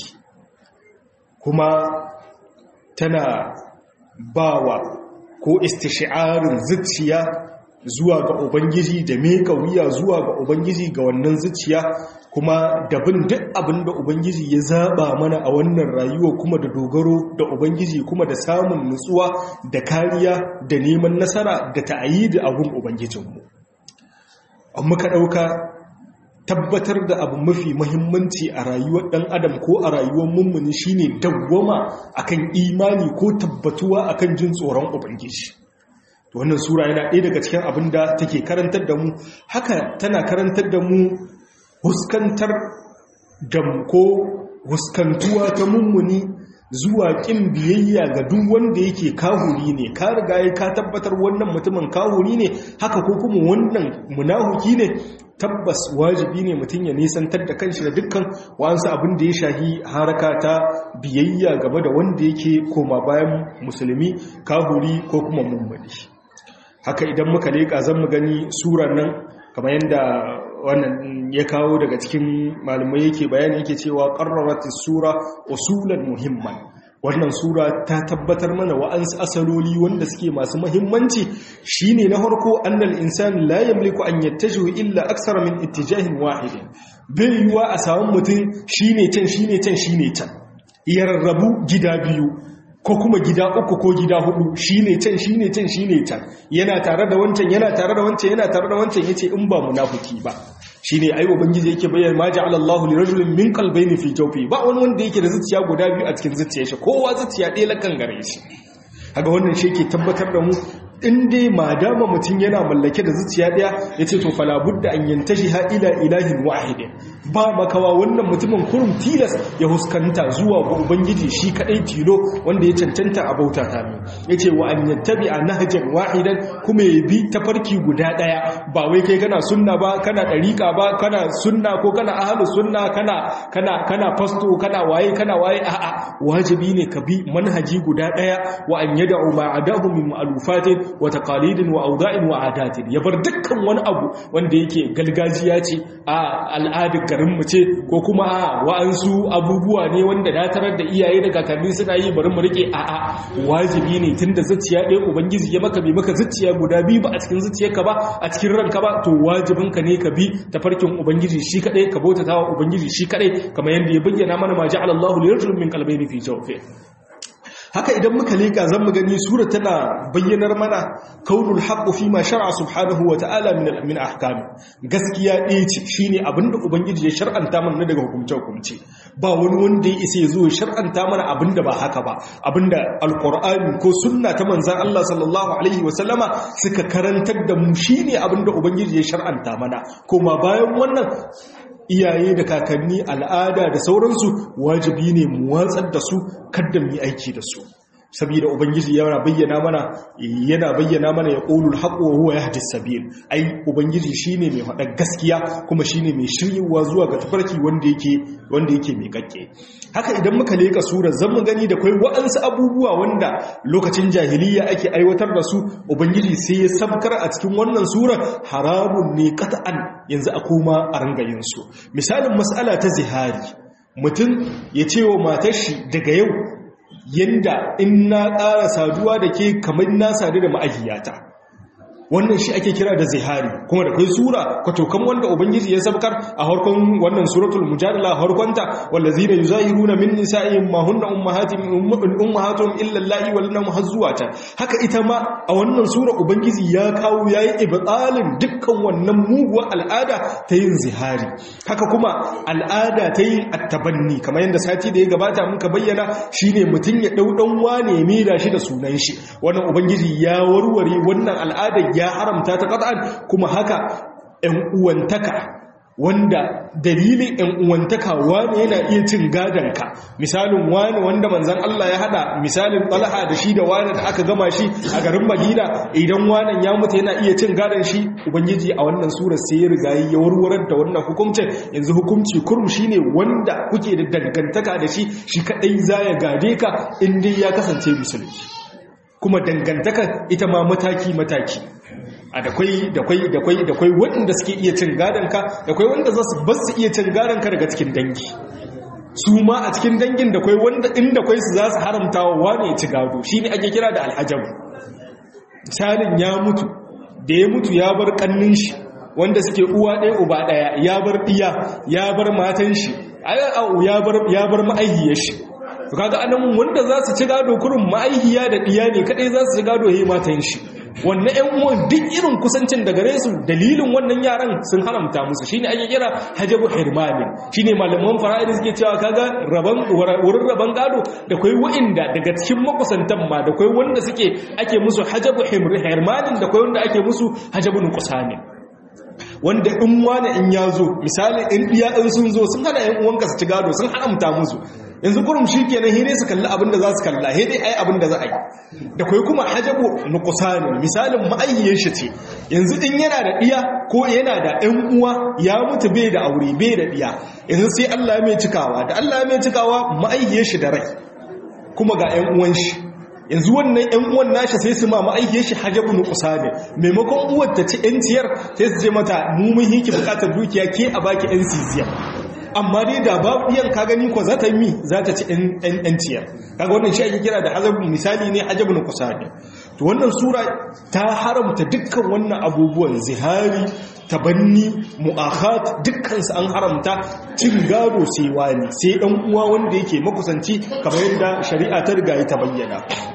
kuma tana bawa ko istishi'arin zuciya zuwa ga ubangiji da meka wuya zuwa ga ubangiji ga wannan zuciya kuma da bin duk abin da ubangiji ya zaba mana a wannan rayuwa kuma da dogaro da ubangiji kuma da samun nutsuwa da kariya da neman nasara da ta'ayi da abun ubangijinmu amma ka ɗauka tabbatar da abu mafi mahimmanci a rayuwar ɗan adam ko a rayuwar mummuni shine dawwama akan imani ko tabbatuwa akan jin tsoron ubangiji wannan sura yana ɗaya daga cikin abin da take karantar da mu haka tana karantar da mu huskantar da ko huskantuwa ta mummuni zuwa kin biyayya ga duk wanda yake kahuri ne ka riga ka tabbatar wannan mutumin kahuri ne haka ko kuma wannan munahuki ne tabbas wajibi ne mutum ya nisantar da kanshi da dukkan wa'ansu abin da ya shahi haraka ta biyayya gaba da wanda yake koma bayan musulmi kahuri ko kuma mummuni haka idan muka leƙa zan mu gani surar nan kamar yadda wannan ya kawo daga cikin malamai yake bayani yake cewa qarrarat sura usulan muhimman wannan sura ta tabbatar mana wa'ansu asaloli wanda suke masu muhimmanci shine na farko annal insan la yamliku an yattajihu illa aksara min ittijahin wahidin bai yiwa a samu mutum shine can shine can shine can ya rarrabu gida biyu ko kuma gida uku ko gida hudu shine can shine can shine can yana tare da wancan yana tare da wancan yana tare da wancan yace in ba munafiki ba shine ai ubangiji yake bayyana ma ja'ala Allahu li rajulin min qalbayni fi jawfi ba wani wanda yake da zuciya guda biyu a cikin zuciyar shi kowa zuciya ɗaya lakan gare shi kaga wannan shi yake tabbatar da mu in dai madama mutum yana mallake da zuciya daya ya ce to falabudda an yantashi ha ila ilahin wahidin ba makawa wannan mutumin kurum tilas ya huskanta zuwa ga ubangiji shi kadai tilo wanda ya cancanta a bauta ta mai ya ce wa an yattabi a nahajan wahidan kuma ya bi tafarki guda daya ba wai kai kana sunna ba kana ɗariƙa ba kana sunna ko kana ahalus sunna kana kana kana fasto kana waye kana waye a'a wajibi ne ka bi manhaji guda daya wa an yada'u ma'adahu min ma'lufatin wa taqalidin wa awda'in wa adatin ya bar dukkan wani abu wanda yake galgajiya ce a al'adar garin mu ce ko kuma a wa'ansu abubuwa ne wanda na tarar da iyaye da kakanni suna yi bari mu rike a a wajibi ne tunda zuciya ɗaya ubangiji ya maka bai maka zuciya guda biyu ba a cikin zuciyarka ba a cikin ranka ba to wajibin ka ne ka bi tafarkin ubangiji shi kadai ka bautata wa ubangiji shi kadai kamar yadda ya bayyana mana ma ja'ala Allahu li rajulin min qalbayni fi jawfihi haka idan muka leka zan mu gani sura tana bayyanar mana kaunul haqqu fi ma shar'a subhanahu wa ta'ala min min ahkam gaskiya ɗaya ce shine abinda ubangiji ya shar'anta mana daga hukumce hukumce ba wani wanda ya isa ya zo ya shar'anta mana abinda ba haka ba abinda alqur'ani ko sunna ta manzon Allah sallallahu alaihi wa sallama suka karantar da mu shine abinda ubangiji ya shar'anta mana kuma bayan wannan iyaye da kakanni al'ada da sauransu wajibi ne mu watsar da su kadda mu yi aiki da su saboda ubangiji yana bayyana mana yana bayyana mana ya qulul haqqu wa huwa yahdi sabil ai ubangiji shine mai faɗa gaskiya kuma shine mai shiryewa zuwa ga tafarki wanda yake wanda yake mai kakke haka idan muka leka surar zan mu gani da kai wa'ansu abubuwa wanda lokacin jahiliya ake aiwatar da su ubangiji sai ya sabkar a cikin wannan surar haramun ne qat'an yanzu a koma a rangayin su misalin mas'ala ta zihari mutum ya ce wa matar shi daga yau yanda in na ƙara saduwa da ke kamar na sadu da ma'ajiyata wannan shi ake kira da zihari kuma da kai sura kwatokan wanda ubangiji ya sabkar a harkon wannan suratul mujadala harkonta wallazina yuzahiruna min nisa'ihim ma hunna ummahatihim ummahatuhum illa allati walana muhazzuwata haka ita ma a wannan sura ubangiji ya kawo yayi ibtalin dukkan wannan muguwar al'ada ta yin zihari haka kuma al'ada ta yin attabanni kamar yadda sati da ya gabata muka bayyana shine mutun ya dau dan wane ya mira shi da sunan shi wannan ubangiji ya warware wannan al'ada ya haramta ta qat'an kuma haka ɗan uwantaka wanda dalilin ‘yan uwantaka wani yana iya cin gadonka misalin wani wanda manzan Allah ya hada misalin ɗalaha da shi da wani da aka gama shi a garin madina idan wanan ya mutu yana iya cin gadon shi ubangiji a wannan sura sai ya riga ya warwarar da wannan hukuncin yanzu hukunci kurum shi ne wanda kuke da dangantaka da shi shi kaɗai za ya gade ka in dai ya kasance musulmi kuma dangantaka ita ma mataki-mataki a da kwai da kwai da kwai da kwai waɗanda suke iya cin gadonka da kwai wanda za su ba su iya cin gadonka daga cikin dangi su ma a cikin dangin da kwai wanda inda kwai su za su haramta wa wane ya ci gado shi ne ake kira da alhajabu misalin ya mutu da ya mutu ya bar kannin shi wanda suke uwa ɗaya uba ɗaya ya bar ɗiya ya bar matan shi ya bar ma'aihiyar shi kaga anan wanda za su ci gado kurin ma'aihiya da ɗiya ne kadai za su ci gado he matan shi wannan ƴan uwan duk irin kusancin da gare su dalilin wannan yaran sun haramta musu shine ake kira hajabu hirmanin shine malaman fara'id suke cewa kaga raban wurin raban gado da kai wa'inda daga cikin makusantan ma da kai wanda suke ake musu hajabu hirmanin da kai wanda ake musu hajabu nuqsanin wanda in wani in ya zo misali in iya in sun zo sun hana yan uwanka su ci gado sun haramta musu yanzu kurum shi kenan hire su kalli abin da za su kalla he dai ai abin da za a yi da kai kuma hajabu nuqsani misalin ma'ayyiyar shi ce yanzu din yana da diya ko yana da ɗan uwa ya mutu bai da aure bai da diya yanzu sai Allah ya mai cikawa da Allah ya mai cikawa ma'ayyiyar shi da rai kuma ga ɗan uwan shi yanzu wannan ‘yan uwan nashi sai su ma ma'aikiyar shi hajjabu na kusa ne maimakon uwar ta ci ‘yanciyar sai su je mata mummun hiki bukatar dukiya ke a baki ‘yan siziyar amma dai da babu ɗiyan ka gani ko za ta yi mi za ta ci ‘yanciyar kaga wannan shi ake kira da hajjabu misali ne hajjabu na kusa ne to wannan sura ta haramta dukkan wannan abubuwan zihari tabanni mu'akhat dukkansu an haramta cin gado sai wani sai dan uwa wanda yake makusanci kamar yadda shari'a ta riga ta bayyana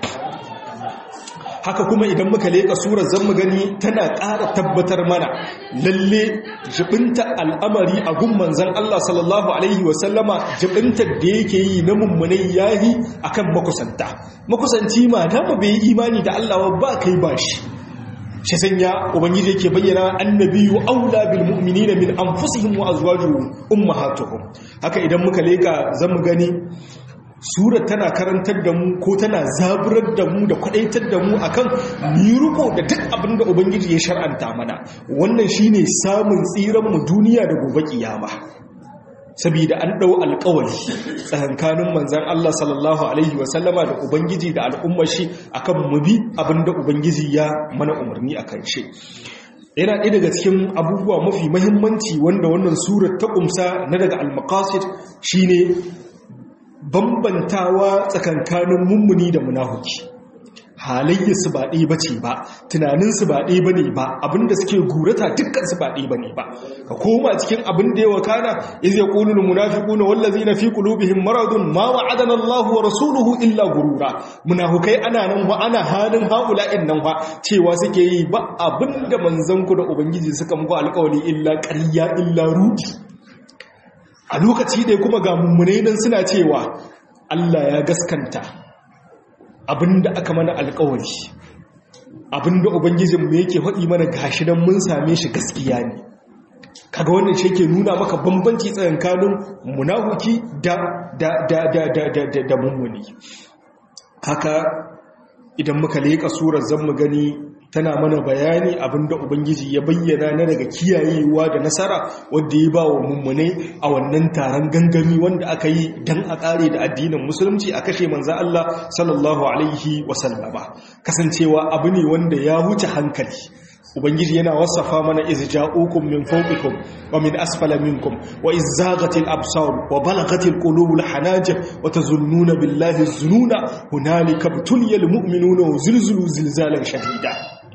haka kuma idan muka leka surar zan mu gani tana ƙara tabbatar mana lalle jibinta al'amari a gun manzon Allah sallallahu alaihi wasallama jibintar da yake yi na mummunai yahi akan makusanta makusanci ma da bai imani da Allah ba kai ba shi shi sanya ubangiji yake bayyana annabiyu aula bil mu'minina min anfusihim wa azwajuhum ummahatuhum haka idan muka leka zamu gani surar tana karantar da mu ko tana zaburar da mu da kwadaitar da mu akan miruko da duk abin da ubangiji ya shar'anta mana wannan shine samun tsiran mu duniya da gobe kiyama saboda an ɗau alƙawari tsakankanin manzan Allah sallallahu Alaihi wasallama da Ubangiji da al'ummar shi akan mubi abinda Ubangiji ya mana umarni a kan shi. Yana ɗaya daga cikin abubuwa mafi mahimmanci wanda wannan surar ta ƙumsa na daga al-maqasid shine bambantawa tsakankanin mummuni da munahuki. halayyarsu ba ɗaya bace ba tunaninsu ba ɗaya bane ba abinda suke gurata dukkansu ba ɗaya bane ba ka koma cikin abin da ya wakana iz yaqulul munafiquna wallazina fi qulubihim maradun ma wa'adana Allahu wa rasuluhu illa gurura munafikai ana nan wa ana halin haula'in nan fa cewa suke yi ba abinda manzon ku da ubangiji suka muku alƙawari illa ƙarya illa rudi a lokaci ɗaya kuma ga mummunai nan suna cewa Allah ya gaskanta abinda aka mana alkawari abinda ubangijinmu yake faɗi mana gashi don mun same shi gaskiya ne kaga wannan shi ke nuna maka bambanci tsakankanin munahuki da da da da da da da da mummuni haka idan muka leƙa surar zan mu gani tana mana bayani abinda ubangiji ya bayyana na daga kiyayewa da nasara wadda ya ba wa mummune a wannan taron gangami wanda aka yi don a ƙare da addinin musulunci a kashe manza Allah sallallahu alaihi wasallama kasancewa abu ne wanda ya wuce hankali ubangiji yana wasafa mana iz ja'ukum min fawqikum wa min asfala minkum wa iz zaghatil absar wa balaghatil qulubul hanajir wa tazunnuna billahi zununa hunalika butuliyal mu'minuna wa zilzilu zilzalan shadida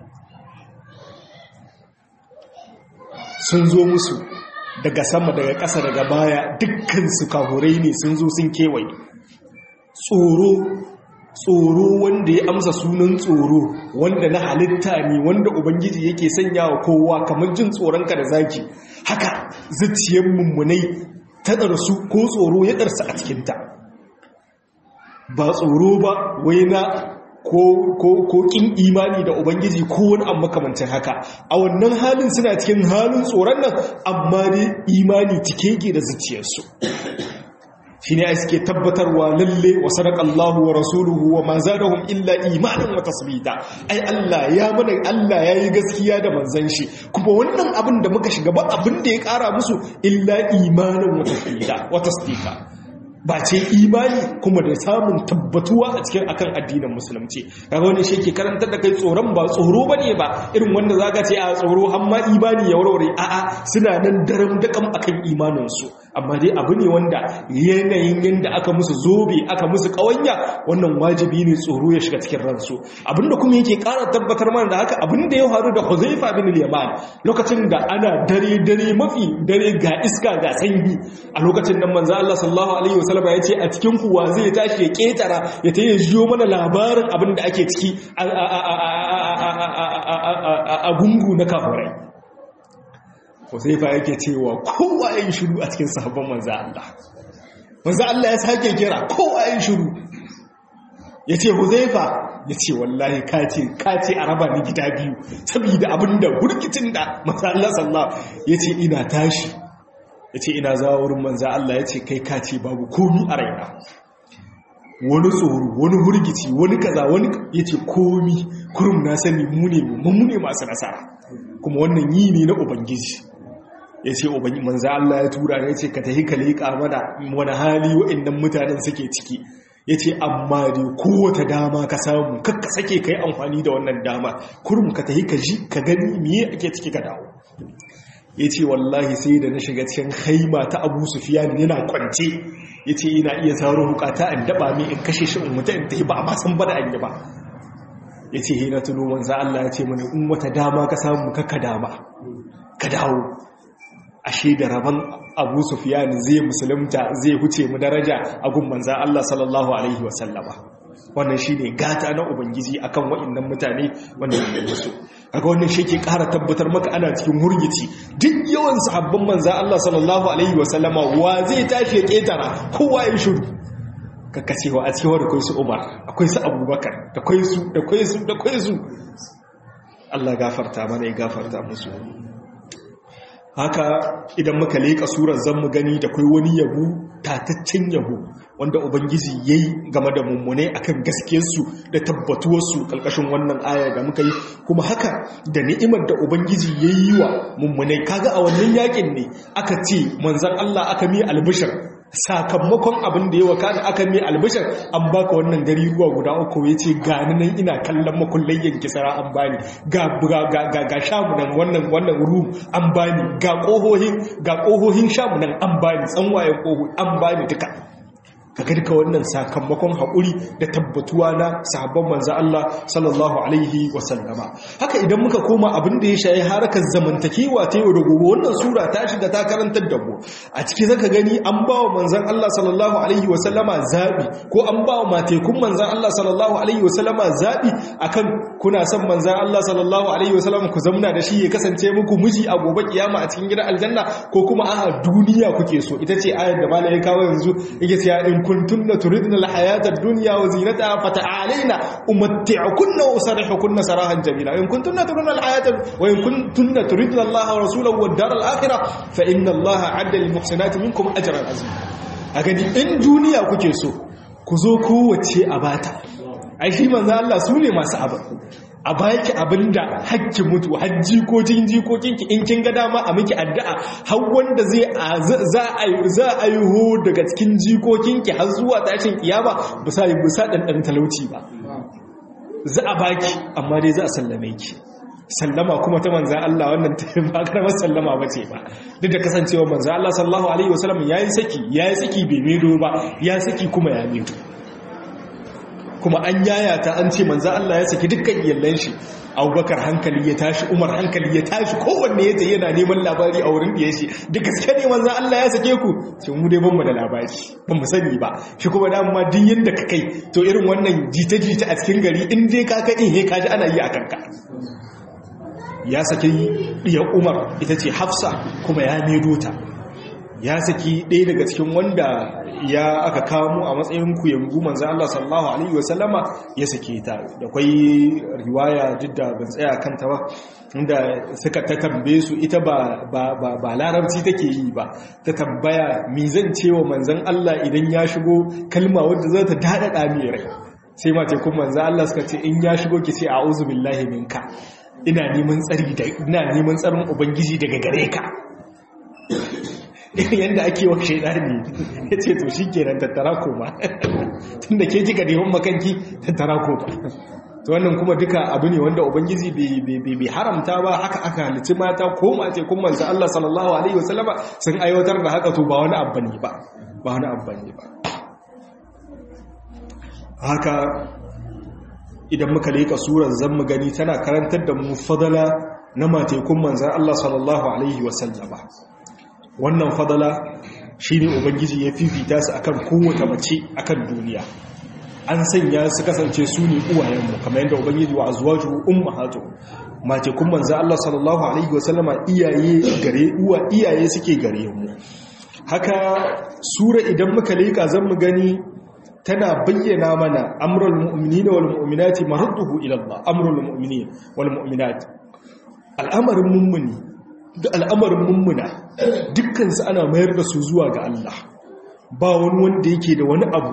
sun zo musu daga sama daga ƙasa daga baya dukkan su kahurai ne sun zo sun kewaye tsoro tsoro wanda ya amsa sunan tsoro wanda na halitta ne wanda ubangiji yake sanya wa kowa kamar jin tsoronka da zaki haka zuciyar mummunai ta ɗarsu ko tsoro ya ɗarsa a cikinta ba tsoro ba wai na ko kin imani da ubangiji ko wani amma makamancin haka a wannan halin suna cikin halin tsoron nan amma dai imani cike ke da zuciyarsu shi ne suke tabbatarwa lalle wa sadakallahu wa rasuluhu wa ma zadahum illa imanin wa tasbita ai Allah ya mana Allah yayi gaskiya da manzon shi kuma wannan abin da muka shiga ba abin da ya kara musu illa imanin wa tasbita wa tasdika ba ce imani kuma da samun tabbatuwa a cikin akan addinin musulunci kaga wani shi ke karantar da kai tsoron ba tsoro bane ba irin wanda zaka ce a tsoro amma imani ya warware a'a suna nan daram dakam akan imanin su amma dai abu ne wanda yanayin yanda aka musu zobe aka musu kawanya wannan wajibi ne tsoro ya shiga cikin ransu abinda kuma yake ƙara tabbatar mana da haka abinda ya faru da Huzaifa bin al-Yaman lokacin da ana dare dare mafi dare ga iska ga sanyi a lokacin nan manzo Allah sallallahu alaihi wasallam ya ce a cikin kuwa zai tashi ya ketara ya ta jiyo mana labarin abin da ake ciki a gungu na kafirai Huzaifa yake cewa kowa yin shiru a cikin sahabban manzo Allah manzo Allah ya sake kira kowa yin shiru yace Huzaifa yace wallahi kace kace a raba ni gida biyu saboda abinda hurkitin da manzo Allah sallallahu yace ina tashi ya ce ina zawo wurin manza Allah ya ce kai ka ce babu komi a raina wani tsoro wani hurgici wani kaza wani ya ce komi kurum na sani mu ne mu ne masu nasara kuma wannan yi ne na ubangiji ya ce ubangiji manzo Allah ya tura ya ce ka tafi ka leƙa mana wani hali wa'annan mutanen suke ciki ya ce amma dai kowace dama ka samu kakka sake ka yi amfani da wannan dama kurum ka tafi ka ji ka gani miye ake ciki ka dawo ya ce wallahi sai da na shiga cikin haima ta abu sufiyan yana kwance ya ce ina iya tsaro hukata in daba mai in kashe shi in mutu in ta ba a masan bada an yi ba ya ce hina tuno manza Allah ya ce mana in wata dama ka samu ka dama ka dawo ashe da rabon abu sufiyan zai musulunta zai huce mu daraja a gun manza Allah sallallahu alaihi wasallama wannan shi ne gata na ubangiji akan waɗannan mutane wanda ya musu kaga wannan shi ke ƙara tabbatar maka ana cikin hurgici duk yawan sahabban manza Allah sallallahu alaihi wasallama wa zai tashi ya ƙetara kowa ya shiru kaka cewa a cewa da kai su Umar akwai su Abubakar da kai su da kai su da kai su Allah gafarta mana ya gafarta musu haka idan muka leƙa surar zan mu gani da kai wani yabo tataccen yabo wanda ubangiji ya yi game da mummune akan gaskiyarsu da tabbatuwarsu ƙarƙashin wannan aya da muka yi kuma haka da ni'imar da ubangiji ya yi wa mummune kaga a wannan yakin ne aka ce manzan Allah aka mi albishir sakamakon abin da ya waka da aka mi albishir an baka wannan gari ruwa guda uku ya ce gani nan ina kallon makullayyan kisara an bani ga ga ga shamu nan wannan wannan rum an bani ga kohohin ga kohohin shamu nan an bani tsanwayen koho an bani duka kaga duka wannan sakamakon haƙuri da tabbatuwa na sahabban manzo Allah sallallahu alaihi wasallama haka idan muka koma abin da ya shayi harakar zamantakewa ta yau da gobe wannan sura ta shiga ta karantar da mu a ciki zaka gani an ba wa manzon Allah sallallahu alaihi wasallama zabi ko an ba wa matekun manzon Allah sallallahu alaihi wasallama zabi akan kuna son manzon Allah sallallahu alaihi wasallama ku zamna da shi ya kasance muku miji a gobe kiyama a cikin gidan aljanna ko kuma a'a duniya kuke so ita ce ayar da malai ya kawo yanzu yake cewa in kuntunna turidna alhayata ad-dunya wa zinataha fata'alaina umatti'ukunna wa usarrihukunna sarahan jamila in kuntunna turidna alhayata wa in kuntunna turidna Allah wa rasulahu wad dar al-akhirah fa inna Allah 'adda lil muhsinati minkum ajran azima a gani in duniya kuke so ku zo kowace a bata ai shi manzo Allah su ne masu abin a baki abinda hakki mutu hajji ko jikokinki in kin ga dama a miki addu'a har wanda zai za a za a yi ho daga cikin jikokinki har zuwa tashin kiyama ba sa ba sa dan talauci ba za a baki amma dai za a sallame ki sallama kuma ta manzan Allah wannan ta ba karamar sallama ba ce ba duk da kasancewa manzan Allah sallallahu alaihi wasallam yayi saki yayi saki bai medo ba ya saki kuma ya medo kuma an yayata an ce manzo Allah ya saki dukkan iyallan shi Abubakar hankali ya tashi Umar hankali ya tashi kowanne ya tayi yana neman labari a wurin da shi duk gaske ne manzo Allah ya sake ku sai mu dai ban mu da labari ban mu sani ba shi kuma da amma din yanda ka kai to irin wannan jita-jita a cikin gari in dai ka kai he ka ji ana yi a kanka ya saki diyar Umar ita ce Hafsa kuma ya medo ta ya saki ɗaya daga cikin wanda ya aka kamo a matsayin kuyangu manzan Allah sallallahu Alaihi wasallama ya sake ta da kwai riwaya duk da ban tsaya kanta ba inda suka ta tambaye su ita ba larabci take yi ba ta tambaya mi zan cewa manzan Allah idan ya shigo kalma wadda za ta daɗaɗa mai rai sai mace kuma manzan Allah suka ce in ya shigo ki ce a'udhu billahi minka ina neman tsari da ina neman tsarin ubangiji daga gare ka yadda ake wa shaidani ya ce to shi kenan tattara koma tun da ke jika neman makanki tattara koma to wannan kuma duka abu ne wanda ubangiji bai haramta ba haka aka halici mata ko mace kuma manzo Allah sallallahu alaihi wasallama sun aiwatar da haka to ba wani abu ne ba ba wani abu ne ba haka idan muka leka surar zan mu gani tana karantar da mu fadala na matekun manzan Allah sallallahu alaihi wasallama wannan fadala shi ne ubangiji ya fifita su akan kowace mace akan duniya an sanya su kasance su ne uwayenmu kamar yadda ubangiji wa azwaju ummahatu mace kun manzo Allah sallallahu alaihi wasallama iyaye gare uwa iyaye suke gare mu haka sura idan muka leka zan mu gani tana bayyana mana amrul mu'minina wal mu'minati marduhu ila Allah amrul mu'minin wal mu'minat al'amarin mummuni da al'amarin mummuna dukkansu ana mayar da su zuwa ga Allah ba wani wanda yake da wani abu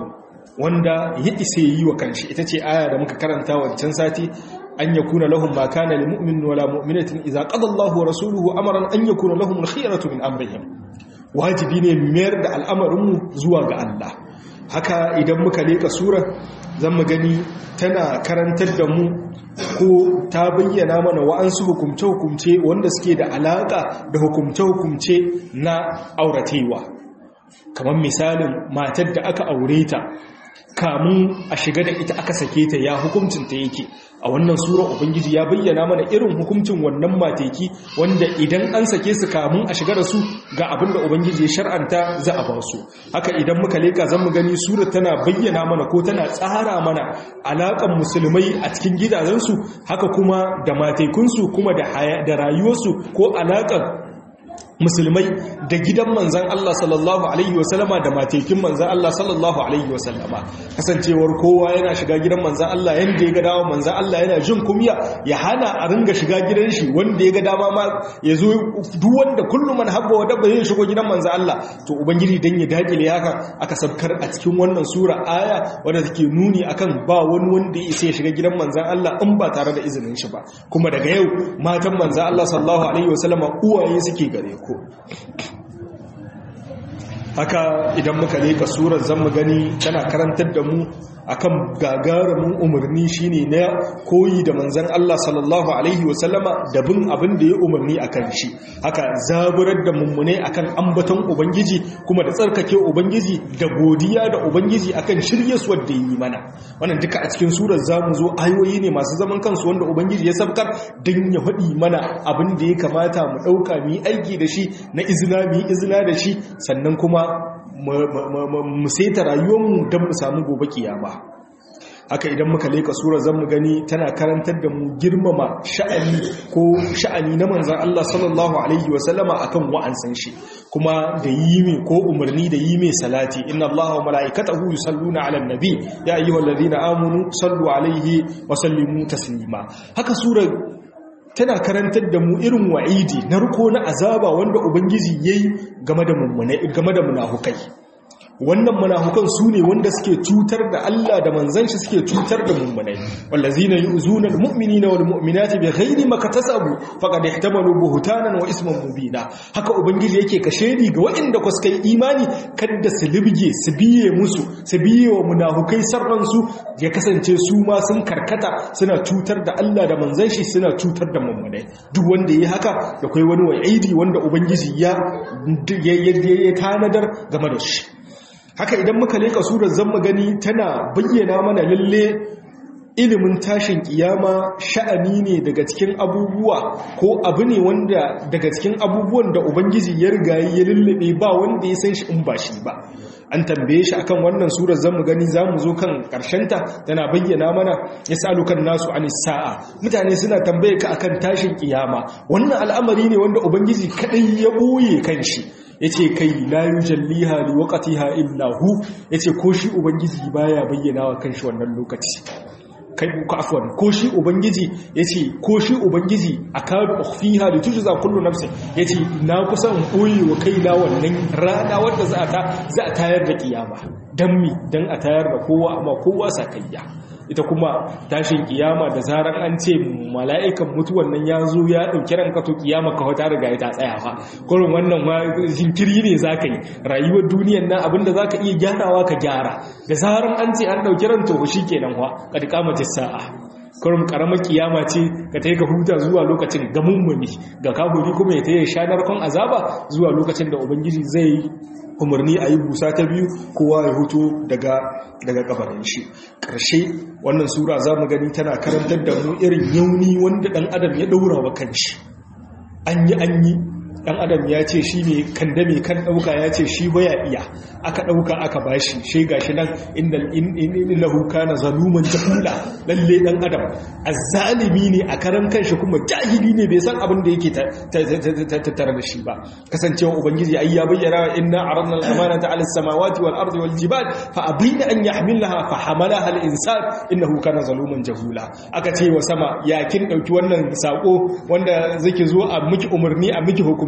wanda ya isa yi wa kanshi ita ce aya da muka karanta wancan sati an yakuna lahum ma kana lil mu'min wala mu'minatin idza qada Allahu wa rasuluhu amran an yakuna lahum al-khiyaratu min amrihim wajibi ne mayar da al'amarin mu zuwa ga Allah haka idan muka leka sura zan mu gani tana karantar da mu ko ta bayyana mana wa'ansu hukumce-hukumce wanda suke da alaƙa da hukumce-hukumce na auratewa kamar misalin matar da aka aure ta kamun a shiga da ita aka sake ta ya hukuncinta yake a wannan sura ubangiji ya bayyana mana irin hukuncin wannan mateki wanda idan an sake su kamun a shiga da su ga abin da ubangiji ya shar'anta za a ba su haka idan muka leka zan mu gani sura tana bayyana mana ko tana tsara mana alaƙan musulmai a cikin gidajensu haka kuma da matekunsu kuma da rayuwarsu ko alaƙar musulmai da gidan manzan Allah sallallahu Alaihi wasallama da matekin manzan Allah sallallahu Alaihi wasallama kasancewar kowa yana shiga gidan manzan Allah yadda ya ga dama manzan Allah yana jin kumya ya hana a ringa shiga gidan shi wanda ya ga dama ma ya zo duk wanda kullum man habba wa dabba zai shigo gidan manzan Allah to ubangiji dan ya dakile haka aka sabkar a cikin wannan sura aya wadda take nuni akan ba wani wanda ya isa ya shiga gidan manzan Allah in ba tare da izinin shi ba kuma daga yau matan manzan Allah sallallahu alaihi wasallama uwaye suke gare ku haka idan muka leka surar zan mu gani tana karantar da mu akan gagarumin umarni shine na koyi da manzon Allah sallallahu alaihi wasallama da bin abin da ya umarni akan shi haka zaburar da mummune akan ambaton ubangiji kuma da tsarkake ubangiji da godiya da ubangiji akan shiryaswar da yi mana wannan duka a cikin surar zamu zo ayoyi ne masu zaman kansu wanda ubangiji ya sabkar dan ya faɗi mana abin da ya kamata mu ɗauka mu yi aiki da shi na izina mu yi izina da shi sannan kuma mu saita rayuwarmu don mu samu gobe kiyama haka idan muka leka sura zan mu gani tana karantar da mu girmama sha'ani ko sha'ani na manzan Allah sallallahu alaihi wasallama akan wa'ansan shi kuma da yi mai ko umarni da yi mai salati inna Allah wa mala'ikatahu yusalluna 'alan nabi ya ayyuhallazina amanu sallu alaihi wa sallimu taslima haka sura tana karantar da mu irin wa'idi na riko na azaba wanda ubangiji yayi game da mummune game da munafukai wannan munafukan su ne wanda suke cutar da Allah da manzon shi suke cutar da mummunai wallazina yu'zuna almu'minina walmu'minati bighairi makatasabu faqad ihtamalu buhtanan wa isman mubina haka ubangiji yake kashedi ga waɗanda ku suka yi imani kada su libge su biye musu su biye wa munafukai sarran su ya kasance su ma sun karkata suna cutar da Allah da manzon shi suna cutar da mummunai duk wanda yi haka da kai wani wa'idi wanda ubangiji ya ya tanadar game da shi haka idan muka leka surar zan gani tana bayyana mana lalle ilimin tashin kiyama sha'ani ne daga cikin abubuwa ko abu ne wanda daga cikin abubuwan da ubangiji ya riga ya lullube ba wanda ya san shi in ba shi ba an tambaye shi akan wannan surar zamu gani zamu zo kan ta tana bayyana mana yasalukan nasu anis sa'a mutane suna tambaye ka akan tashin kiyama wannan al'amari ne wanda ubangiji kadai ya boye kanshi yace kai la yujalliha liwaqtiha illa hu yace ko shi ubangiji baya bayyana wa kanshi wannan lokaci kai ku afwan ko shi ubangiji yace ko shi ubangiji akadu ukhfiha litujza kullu nafsin yace na kusan boye wa kaina wannan rana wanda za ta za a tayar da kiyama dan mi dan a tayar da kowa amma kowa sakayya ita kuma tashin kiyama da zarar an ce mala'ikan mutuwan nan ya zo ya ɗauki ranka to kiyama ka wata riga ta tsaya fa kurin wannan ma jinkiri ne za ka yi rayuwar duniyan nan abinda za ka iya gyarawa ka gyara da zarar an ce an ɗauki ran to shi kenan wa ka duka mace sa'a kurin karamar kiyama ce ka ta yi ka huta zuwa lokacin ga mummuni ga kafuri kuma ya ta yi shanar kan azaba zuwa lokacin da ubangiji zai umarni a yi busa ta biyu kowa ya hutu daga daga kabarin shi ƙarshe wannan sura za mu gani tana karantar da mu irin yauni wanda ɗan adam ya ɗaura wa kanshi an yi an yi ɗan adam ya ce shi ne kandame kan ɗauka ya ce shi baya iya aka ɗauka aka bashi shi gashi nan inda lahu kana zaluman jahula lalle ɗan adam azzalimi ne a karan kanshi kuma jahili ne bai san abin da yake tattare da shi ba kasancewa ubangiji ai ya bayyana inna aradna al-amanata 'ala as-samawati wal ardi wal jibal fa abina an yahmilaha fa hamalaha al-insan innahu kana zaluman jahula aka ce wa sama ya kin dauki wannan sako wanda zake zo a miki umarni a miki hukum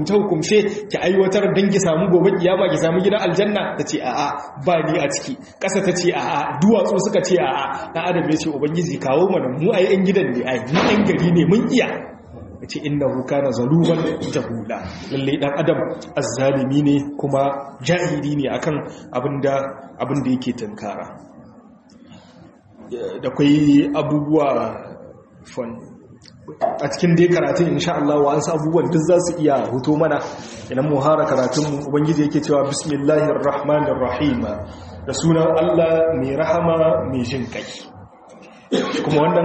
hukumce hukumce ki aiwatar dan ki samu gobe kiyama ki samu gidan aljanna tace a'a ba ni a ciki ƙasa tace a'a duwatsu suka ce a'a dan adam ya ce ubangiji kawo mana mu ai yan gidan ne ai mu yan gari ne mun iya yace innahu kana zaluman jahula lalle dan adam azzalimi ne kuma jahili ne akan abinda abinda yake tunkara da kai abubuwa fun a cikin dai karatun insha Allah wa an abubuwan duk za su iya huto mana idan mu hara karatun mu ubangiji yake cewa bismillahir rahmanir rahim da sunan Allah mai rahama mai jin kai kuma wannan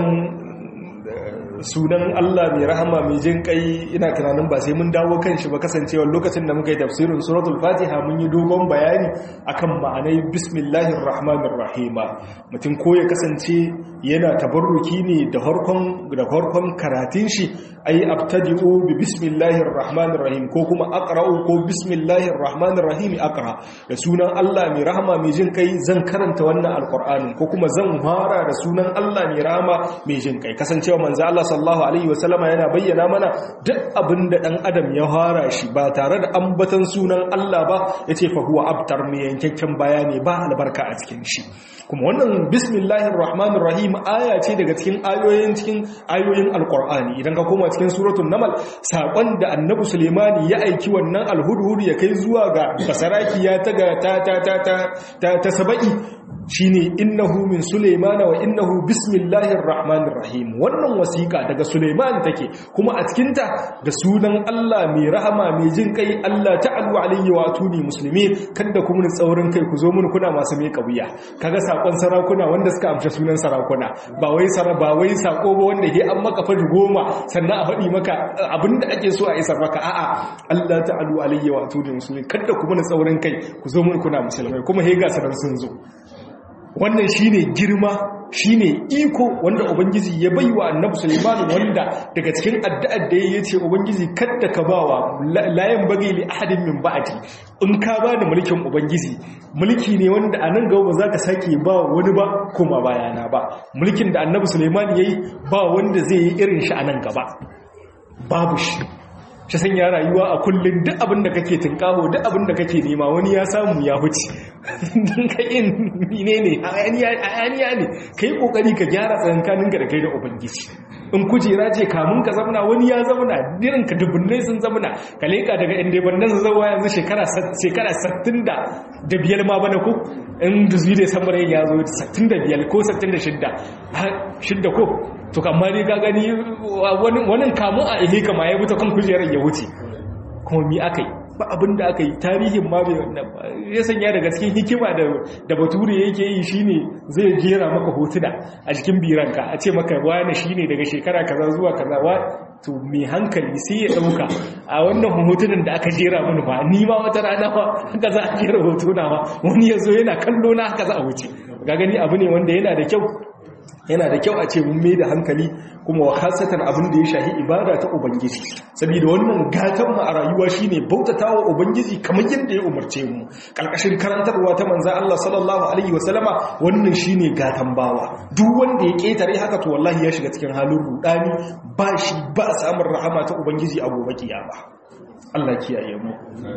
sunan Allah mai rahama mai jin kai ina tunanin ba sai mun dawo kan shi ba kasancewar lokacin da muka yi tafsirin suratul fatiha mun yi dogon bayani akan ma'anai bismillahir rahmanir rahima mutum ko ya kasance yana tabarruki ne da farkon da farkon karatun shi ai abtadi'u bi bismillahir rahmanir rahim ko kuma aqra'u ko bismillahir rahmanir rahim aqra da sunan Allah mai rahama mai jin kai zan karanta wannan alqur'anin ko kuma zan fara da sunan Allah mai rahama mai jin kai kasancewa manzo Allah sallallahu alaihi wasallama yana bayyana mana duk abin da dan adam ya fara shi ba tare da ambatan sunan Allah ba yace fa huwa abtar mai yankakken bayani ba albarka a cikin shi kuma wannan bismillahir rahmanir rahim aya ce daga cikin ayoyin cikin ayoyin alqur'ani idan ka koma cikin suratul namal sakon da annabi sulaimani ya aiki wannan alhudhud ya kai zuwa ga basaraki ya taga ta ta ta ta ta sabai shine innahu min sulaimana wa innahu bismillahir rahmanir rahim wannan wasiƙa daga sulaiman take kuma a cikin ta da sunan Allah mai rahama mai jin kai Allah ta'alu alayhi wa atuni muslimin kada ku mun tsaurin kai ku zo mun kuna masu mai kabuya kaga sakon sarakuna wanda suka amsa sunan sarakuna ba wai sara ba wai sako ba wanda ke an maka fadi goma sannan a faɗi maka abinda ake so a isar maka a'a Allah ta'alu alayhi wa atuni muslimin kada ku mun tsaurin kai ku zo mun kuna musulmai kuma he ga sanan sun zo wannan shine girma shine iko wanda ubangiji ya baiwa annabi Sulaiman wanda daga cikin addu'ar da yayi ce ubangiji kada ka bawa layan bagi li ahadin min ba'di in ka bani mulkin ubangiji mulki ne wanda anan gaba ba za ka sake ba wani ba kuma bayana ba mulkin da annabi Sulaiman yayi ba wanda zai yi irin shi anan gaba babu shi shi sanya rayuwa a kullum duk abin da kake tunkaho duk abin da kake nema wani ya samu ya huce don ka yin ne ne hayaniya ne ka yi kokari ka gyara tsakankaninka da kai da ubangiji in kujera ce kamun ka zamana wani ya zamana dirin ka dubunnai sun zamana ka leka daga inda bannan su zauwa yanzu shekara 60 da biyar ma bana ko in da zuwa da samarai ya zo 65 ko 66 shidda ko to kamar ne ka gani wani kamun a ihe kama ya wuta kan kujerar ya wuce kuma mi aka yi ba abin da aka yi tarihin ma bai wannan ba ya sanya daga cikin hikima da bature yake yi shine zai jera maka hotuna a jikin biranka a ce maka wani shine daga shekara kaza zuwa kaza wa to mai hankali sai ya dauka a wannan hotunan da aka jera mini ba ni ma wata rana ba haka za a jera hotuna ba wani ya zo yana kallo na haka za a wuce ga gani abu ne wanda yana da kyau yana da kyau a ce mun mai da hankali kuma wa khasatan abin da ya shahi ibada ta ubangiji saboda wannan gatan mu a rayuwa shine bautatawa ubangiji kamar yadda ya umarce mu kalkashin karantarwa ta manzo Allah sallallahu alaihi wasallama wannan shine gatan bawa duk wanda ya ketare haka to wallahi ya shiga cikin halin rudani ba shi ba samun rahama ta ubangiji a gobe kiyama Allah kiyaye mu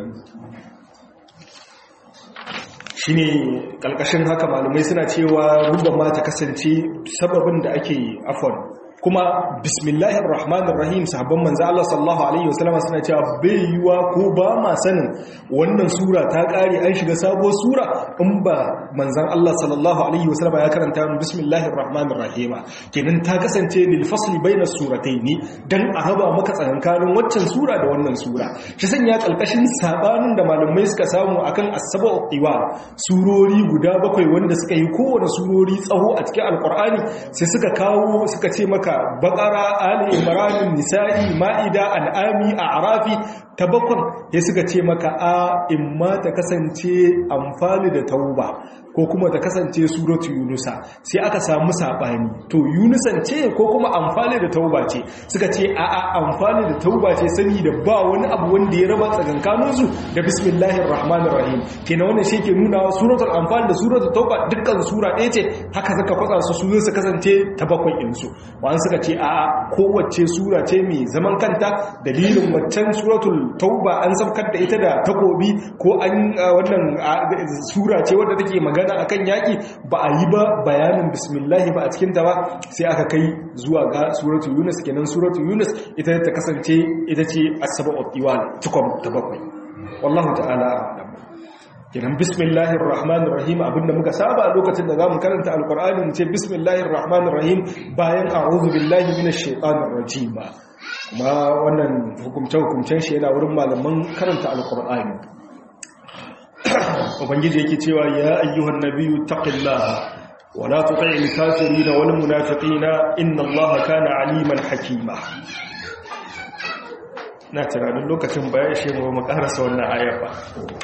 shine kalkashin haka malumai suna cewa rubban ma ta kasance sababin da ake afon kuma bismillahir rahmanir rahim sahabban manzo Allah sallallahu alaihi wasallam suna cewa bai yiwa ko ba ma sanin wannan sura ta kare an shiga sabuwar sura in ba manzon Allah sallallahu alaihi wasallam ya karanta bismillahir rahmanir rahim kenan ta kasance lil fasli baina surataini dan a haba maka tsakankanin waccan sura da wannan sura shi sanya kalkashin sabanin da malamai suka samu akan as-sab'u iwal surori guda bakwai wanda suka yi kowane surori tsawo a cikin alqur'ani sai suka kawo suka ce maka maka bakara ali imran nisa'i ma'ida al'ami a'rafi tabakun ya suka ce maka a imma ta kasance amfani da tauba ko kuma ta kasance suratu yunusa sai aka samu sabani to yunusan ce ko kuma amfani da tauba ce suka ce a a amfani da tauba ce saboda ba wani abu wanda ya raba tsakankanin su da bismillahir rahmanir rahim kenan wannan shi ke nuna suratul anfal da suratul tauba dukkan sura ɗaya ce haka suka kwatsa su su su kasance ta bakwai din su wani suka ce a a kowace sura ce mai zaman kanta dalilin waccan suratul tauba an saukar da ita da takobi ko an wannan sura ce wadda take magana akan yaki ba a yi ba bayanin bismillah ba a cikin ta ba sai aka kai zuwa ga suratul yunus kenan suratul yunus ita ta kasance ita ce as-sab'u tiwal tukum ta bakwai wallahu ta'ala a'lam kenan bismillahir rahmanir rahim abinda muka saba a lokacin da zamu karanta alqur'ani mu ce bismillahir rahmanir rahim bayan a'udhu billahi minash shaitanir rajim kuma wannan hukumce hukumcen shi yana wurin malaman karanta alqur'ani ubangiji yake cewa ya ayyuhan nabiyyu taqillaha wala tuti'il kafirin wal munafiqina inna allaha kana aliman hakima na tunanin lokacin baya shi mu mu karasa wannan ayar ba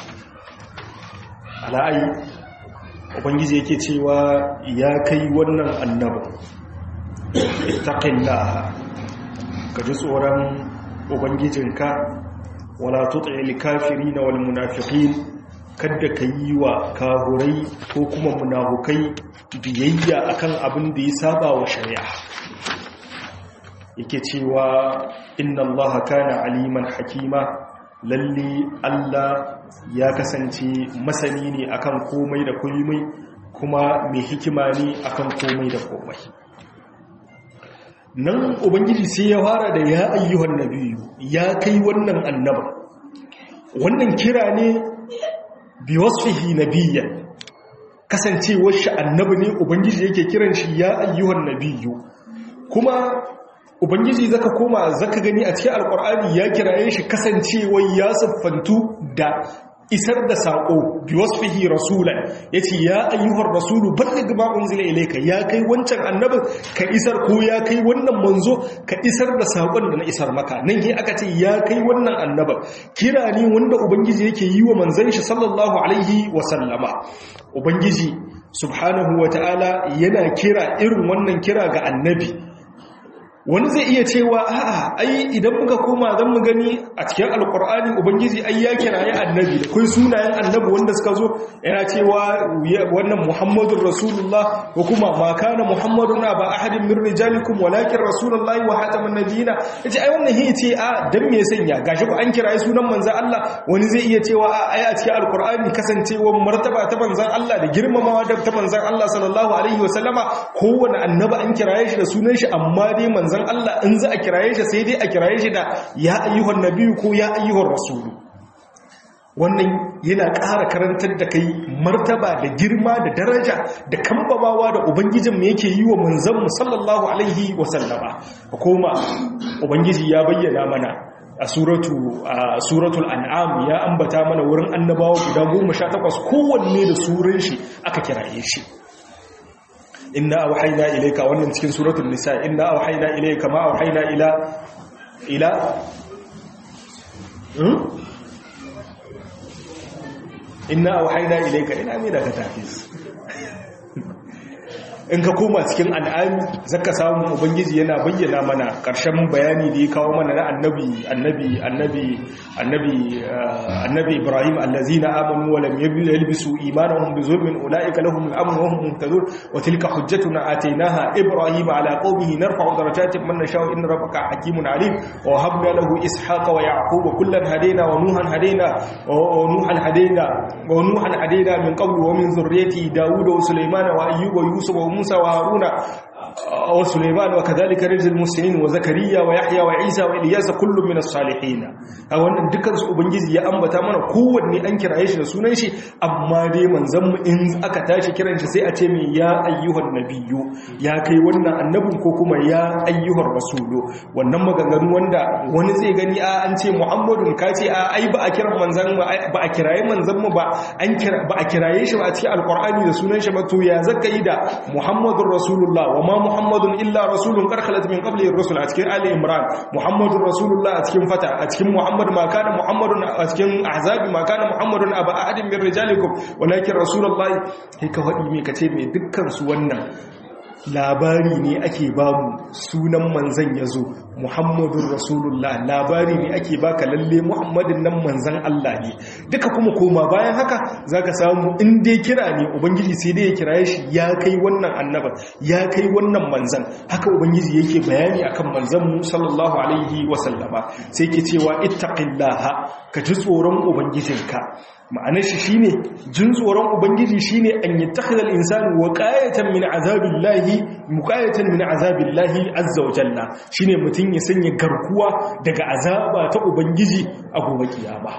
ala'ai ubangiji yake cewa ya kai wannan annabin ittaqillaha ka ji tsoron ubangijinka wala tuti'il kafirin wal munafiqin kada ka yi wa kahurai ko kuma munafukai biyayya akan abin da ya saba wa shari'a yake cewa inna Allah kana aliman hakima lalle Allah ya kasance masani ne akan komai da komai kuma mai hikima ne akan komai da komai nan ubangiji sai ya fara da ya ayyuhan nabiyyu ya kai wannan annaba wannan kira ne biwasfihi nabiyyan kasancewar shi annabi ne ubangiji yake kiran shi ya ayyuhan nabiyyu kuma ubangiji zaka koma zaka gani a cikin alkur'ani ya kiraye shi kasancewar ya siffantu da isar da sako biwasfihi rasulan yace ya ayyuhar rasulu balligh ma unzila ilayka ya kai wancan annabin ka isar ko ya kai wannan manzo ka isar da sakon da na isar maka nan he aka ce ya kai wannan annabin kira ne wanda ubangiji yake yi wa manzon shi sallallahu alaihi wa sallama ubangiji subhanahu wataala yana kira irin wannan kira ga annabi wani zai iya cewa a'a ai idan muka koma zan mu gani a cikin alkur'ani ubangiji ai ya kiraye annabi da kai sunayen annabi wanda suka zo yana cewa wannan muhammadur rasulullah ko kuma ma kana muhammadun ba ahadin min rijalikum walakin rasulullahi wa hatamun nabiyina yace ai wannan hi ce a dan me sanya gashi ko an kiraye sunan manzon Allah wani zai iya cewa a ai a cikin alkur'ani kasancewar martaba ta manzon Allah da girmamawa da ta manzon Allah sallallahu alaihi wasallama kowanne annabi an kiraye shi da sunan shi amma dai manzon manzon Allah in za a kiraye shi sai dai a kiraye shi da ya ayyuhan nabiyyu ko ya ayyuhan rasulu wannan yana ƙara karantar da kai martaba da girma da daraja da kambamawa da ubangijin mu yake yi wa manzon mu sallallahu alaihi wa sallama koma ubangiji ya bayyana mana a suratu a suratul an'am ya ambata mana wurin annabawa guda 18 kowanne da suran shi aka kiraye shi inna auhayna ilayka wannan cikin suratul nisa inna auhayna ilayka ma auhayna ila ila hmm inna auhayna ilayka ina me da ka tafi in ka koma cikin al'ami zaka samu ubangiji yana bayyana mana ƙarshen bayani da ya kawo mana na annabi annabi annabi annabi annabi ibrahim allazina amanu wa lam yalbisu imanahum bi zulmin ulaika lahum al-amn wa hum muhtadun wa tilka hujjatuna atainaha ibrahim ala qaumihi narfa'u darajatin man nasha'u inna rabbaka hakimun alim wa habna lahu ishaqa wa yaquba kullan hadayna wa nuhan hadayna wa nuhan hadayna wa nuhan hadayna min qablu wa min dhurriyyati dauda wa sulaymana wa ayyuba wa yusuf wa موسى وهارون وسليمان وكذلك رجل المسلمين وزكريا ويحيى وعيسى وإلياس كل من الصالحين wannan dukkan su ubangiji ya ambata mana kowanne an kiraye shi da sunan shi amma dai manzon mu in aka tashi kiran shi sai a ce mai ya ayyuhan nabiyyu ya kai wannan annabin ko kuma ya ayyuhar rasulu wannan maganganu wanda wani zai gani a an ce muhammadun ka ce a ai ba a kira manzon ba a kiraye manzon mu ba an kira ba a kiraye shi ba a cikin alqur'ani da sunan shi ba to ya zaka yi da muhammadur rasulullah wa ma muhammadun illa rasulun qad khalat min qablihi ar-rusul a cikin ali imran muhammadur rasulullah a cikin fata a cikin muhammad ma kana muhammadun a cikin ahzabi ma kana muhammadun aba ahadin min rijalikum walakin rasulullahi kai ka faɗi me kace me dukkan su wannan labari ne ake bamu sunan manzan ya zo muhammadun rasulullah labari ne ake baka lalle muhammadin nan manzan Allah ne duka kuma koma bayan haka zaka samu in dai kira ne ubangiji sai dai ya kiraye shi ya kai wannan annaba ya kai wannan manzan haka ubangiji yake bayani akan manzan mu sallallahu alaihi wasallama sai ke cewa ittaqillaha ka ji tsoron ubangijinka ma'anar shi shine jin tsoron ubangiji shine an yattakhidha al-insanu waqayatan min azabillahi muqayatan min azabillahi azza wa jalla shine mutun ya sanya garkuwa daga azaba ta ubangiji a gobe kiyama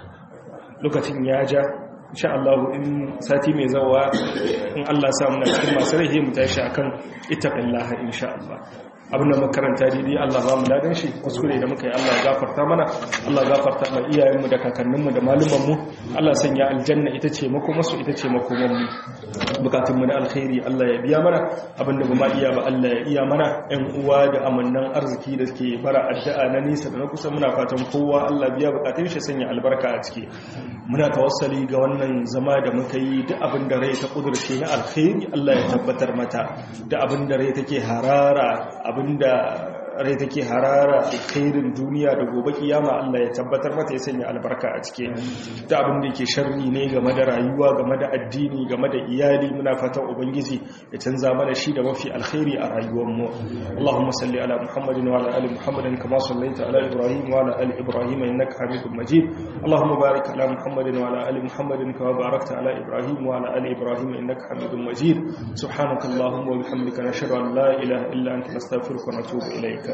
lokacin ya ja insha Allah in sati mai zawa in Allah sa muna cikin masu rahi mu tashi akan ittaqillaha insha Allah abinda makaranta daidai Allah ba mu ladan shi kuskure da muka yi Allah gafarta mana Allah gafarta ma iyayenmu da kakanninmu da malumanmu Allah sanya aljanna ita ce makomarsu ita ce makomanmu bukatunmu na alkhairi Allah ya biya mana abinda ba ma iya ba Allah ya iya mana ƴan uwa da amannan arziki da ke bara addu'a na nisa da na kusa muna fatan kowa Allah biya bukatun shi sanya albarka a ciki muna tawassali ga wannan zama da muka yi duk abin da rai ta kudurce na alkhairi Allah ya tabbatar mata da abin da rai take harara abinda rai take harara alkhairin duniya da gobe kiyama Allah ya tabbatar mata ya sanya albarka a cike da abin da yake sharri ne game da rayuwa game da addini game da iyali muna fatan ubangiji ya canza mana shi da mafi alkhairi a rayuwar mu Allahumma salli ala Muhammadin wa ala ali Muhammadin kama sallaita ala Ibrahim wa ala ali Ibrahim innaka Hamidum Majid Allahumma barik ala Muhammadin wa ala ali Muhammadin kama barakta ala Ibrahim wa ala ali Ibrahim innaka Hamidum Majid subhanakallahumma wa bihamdika nashhadu an la ilaha illa anta nastaghfiruka wa natubu ilayk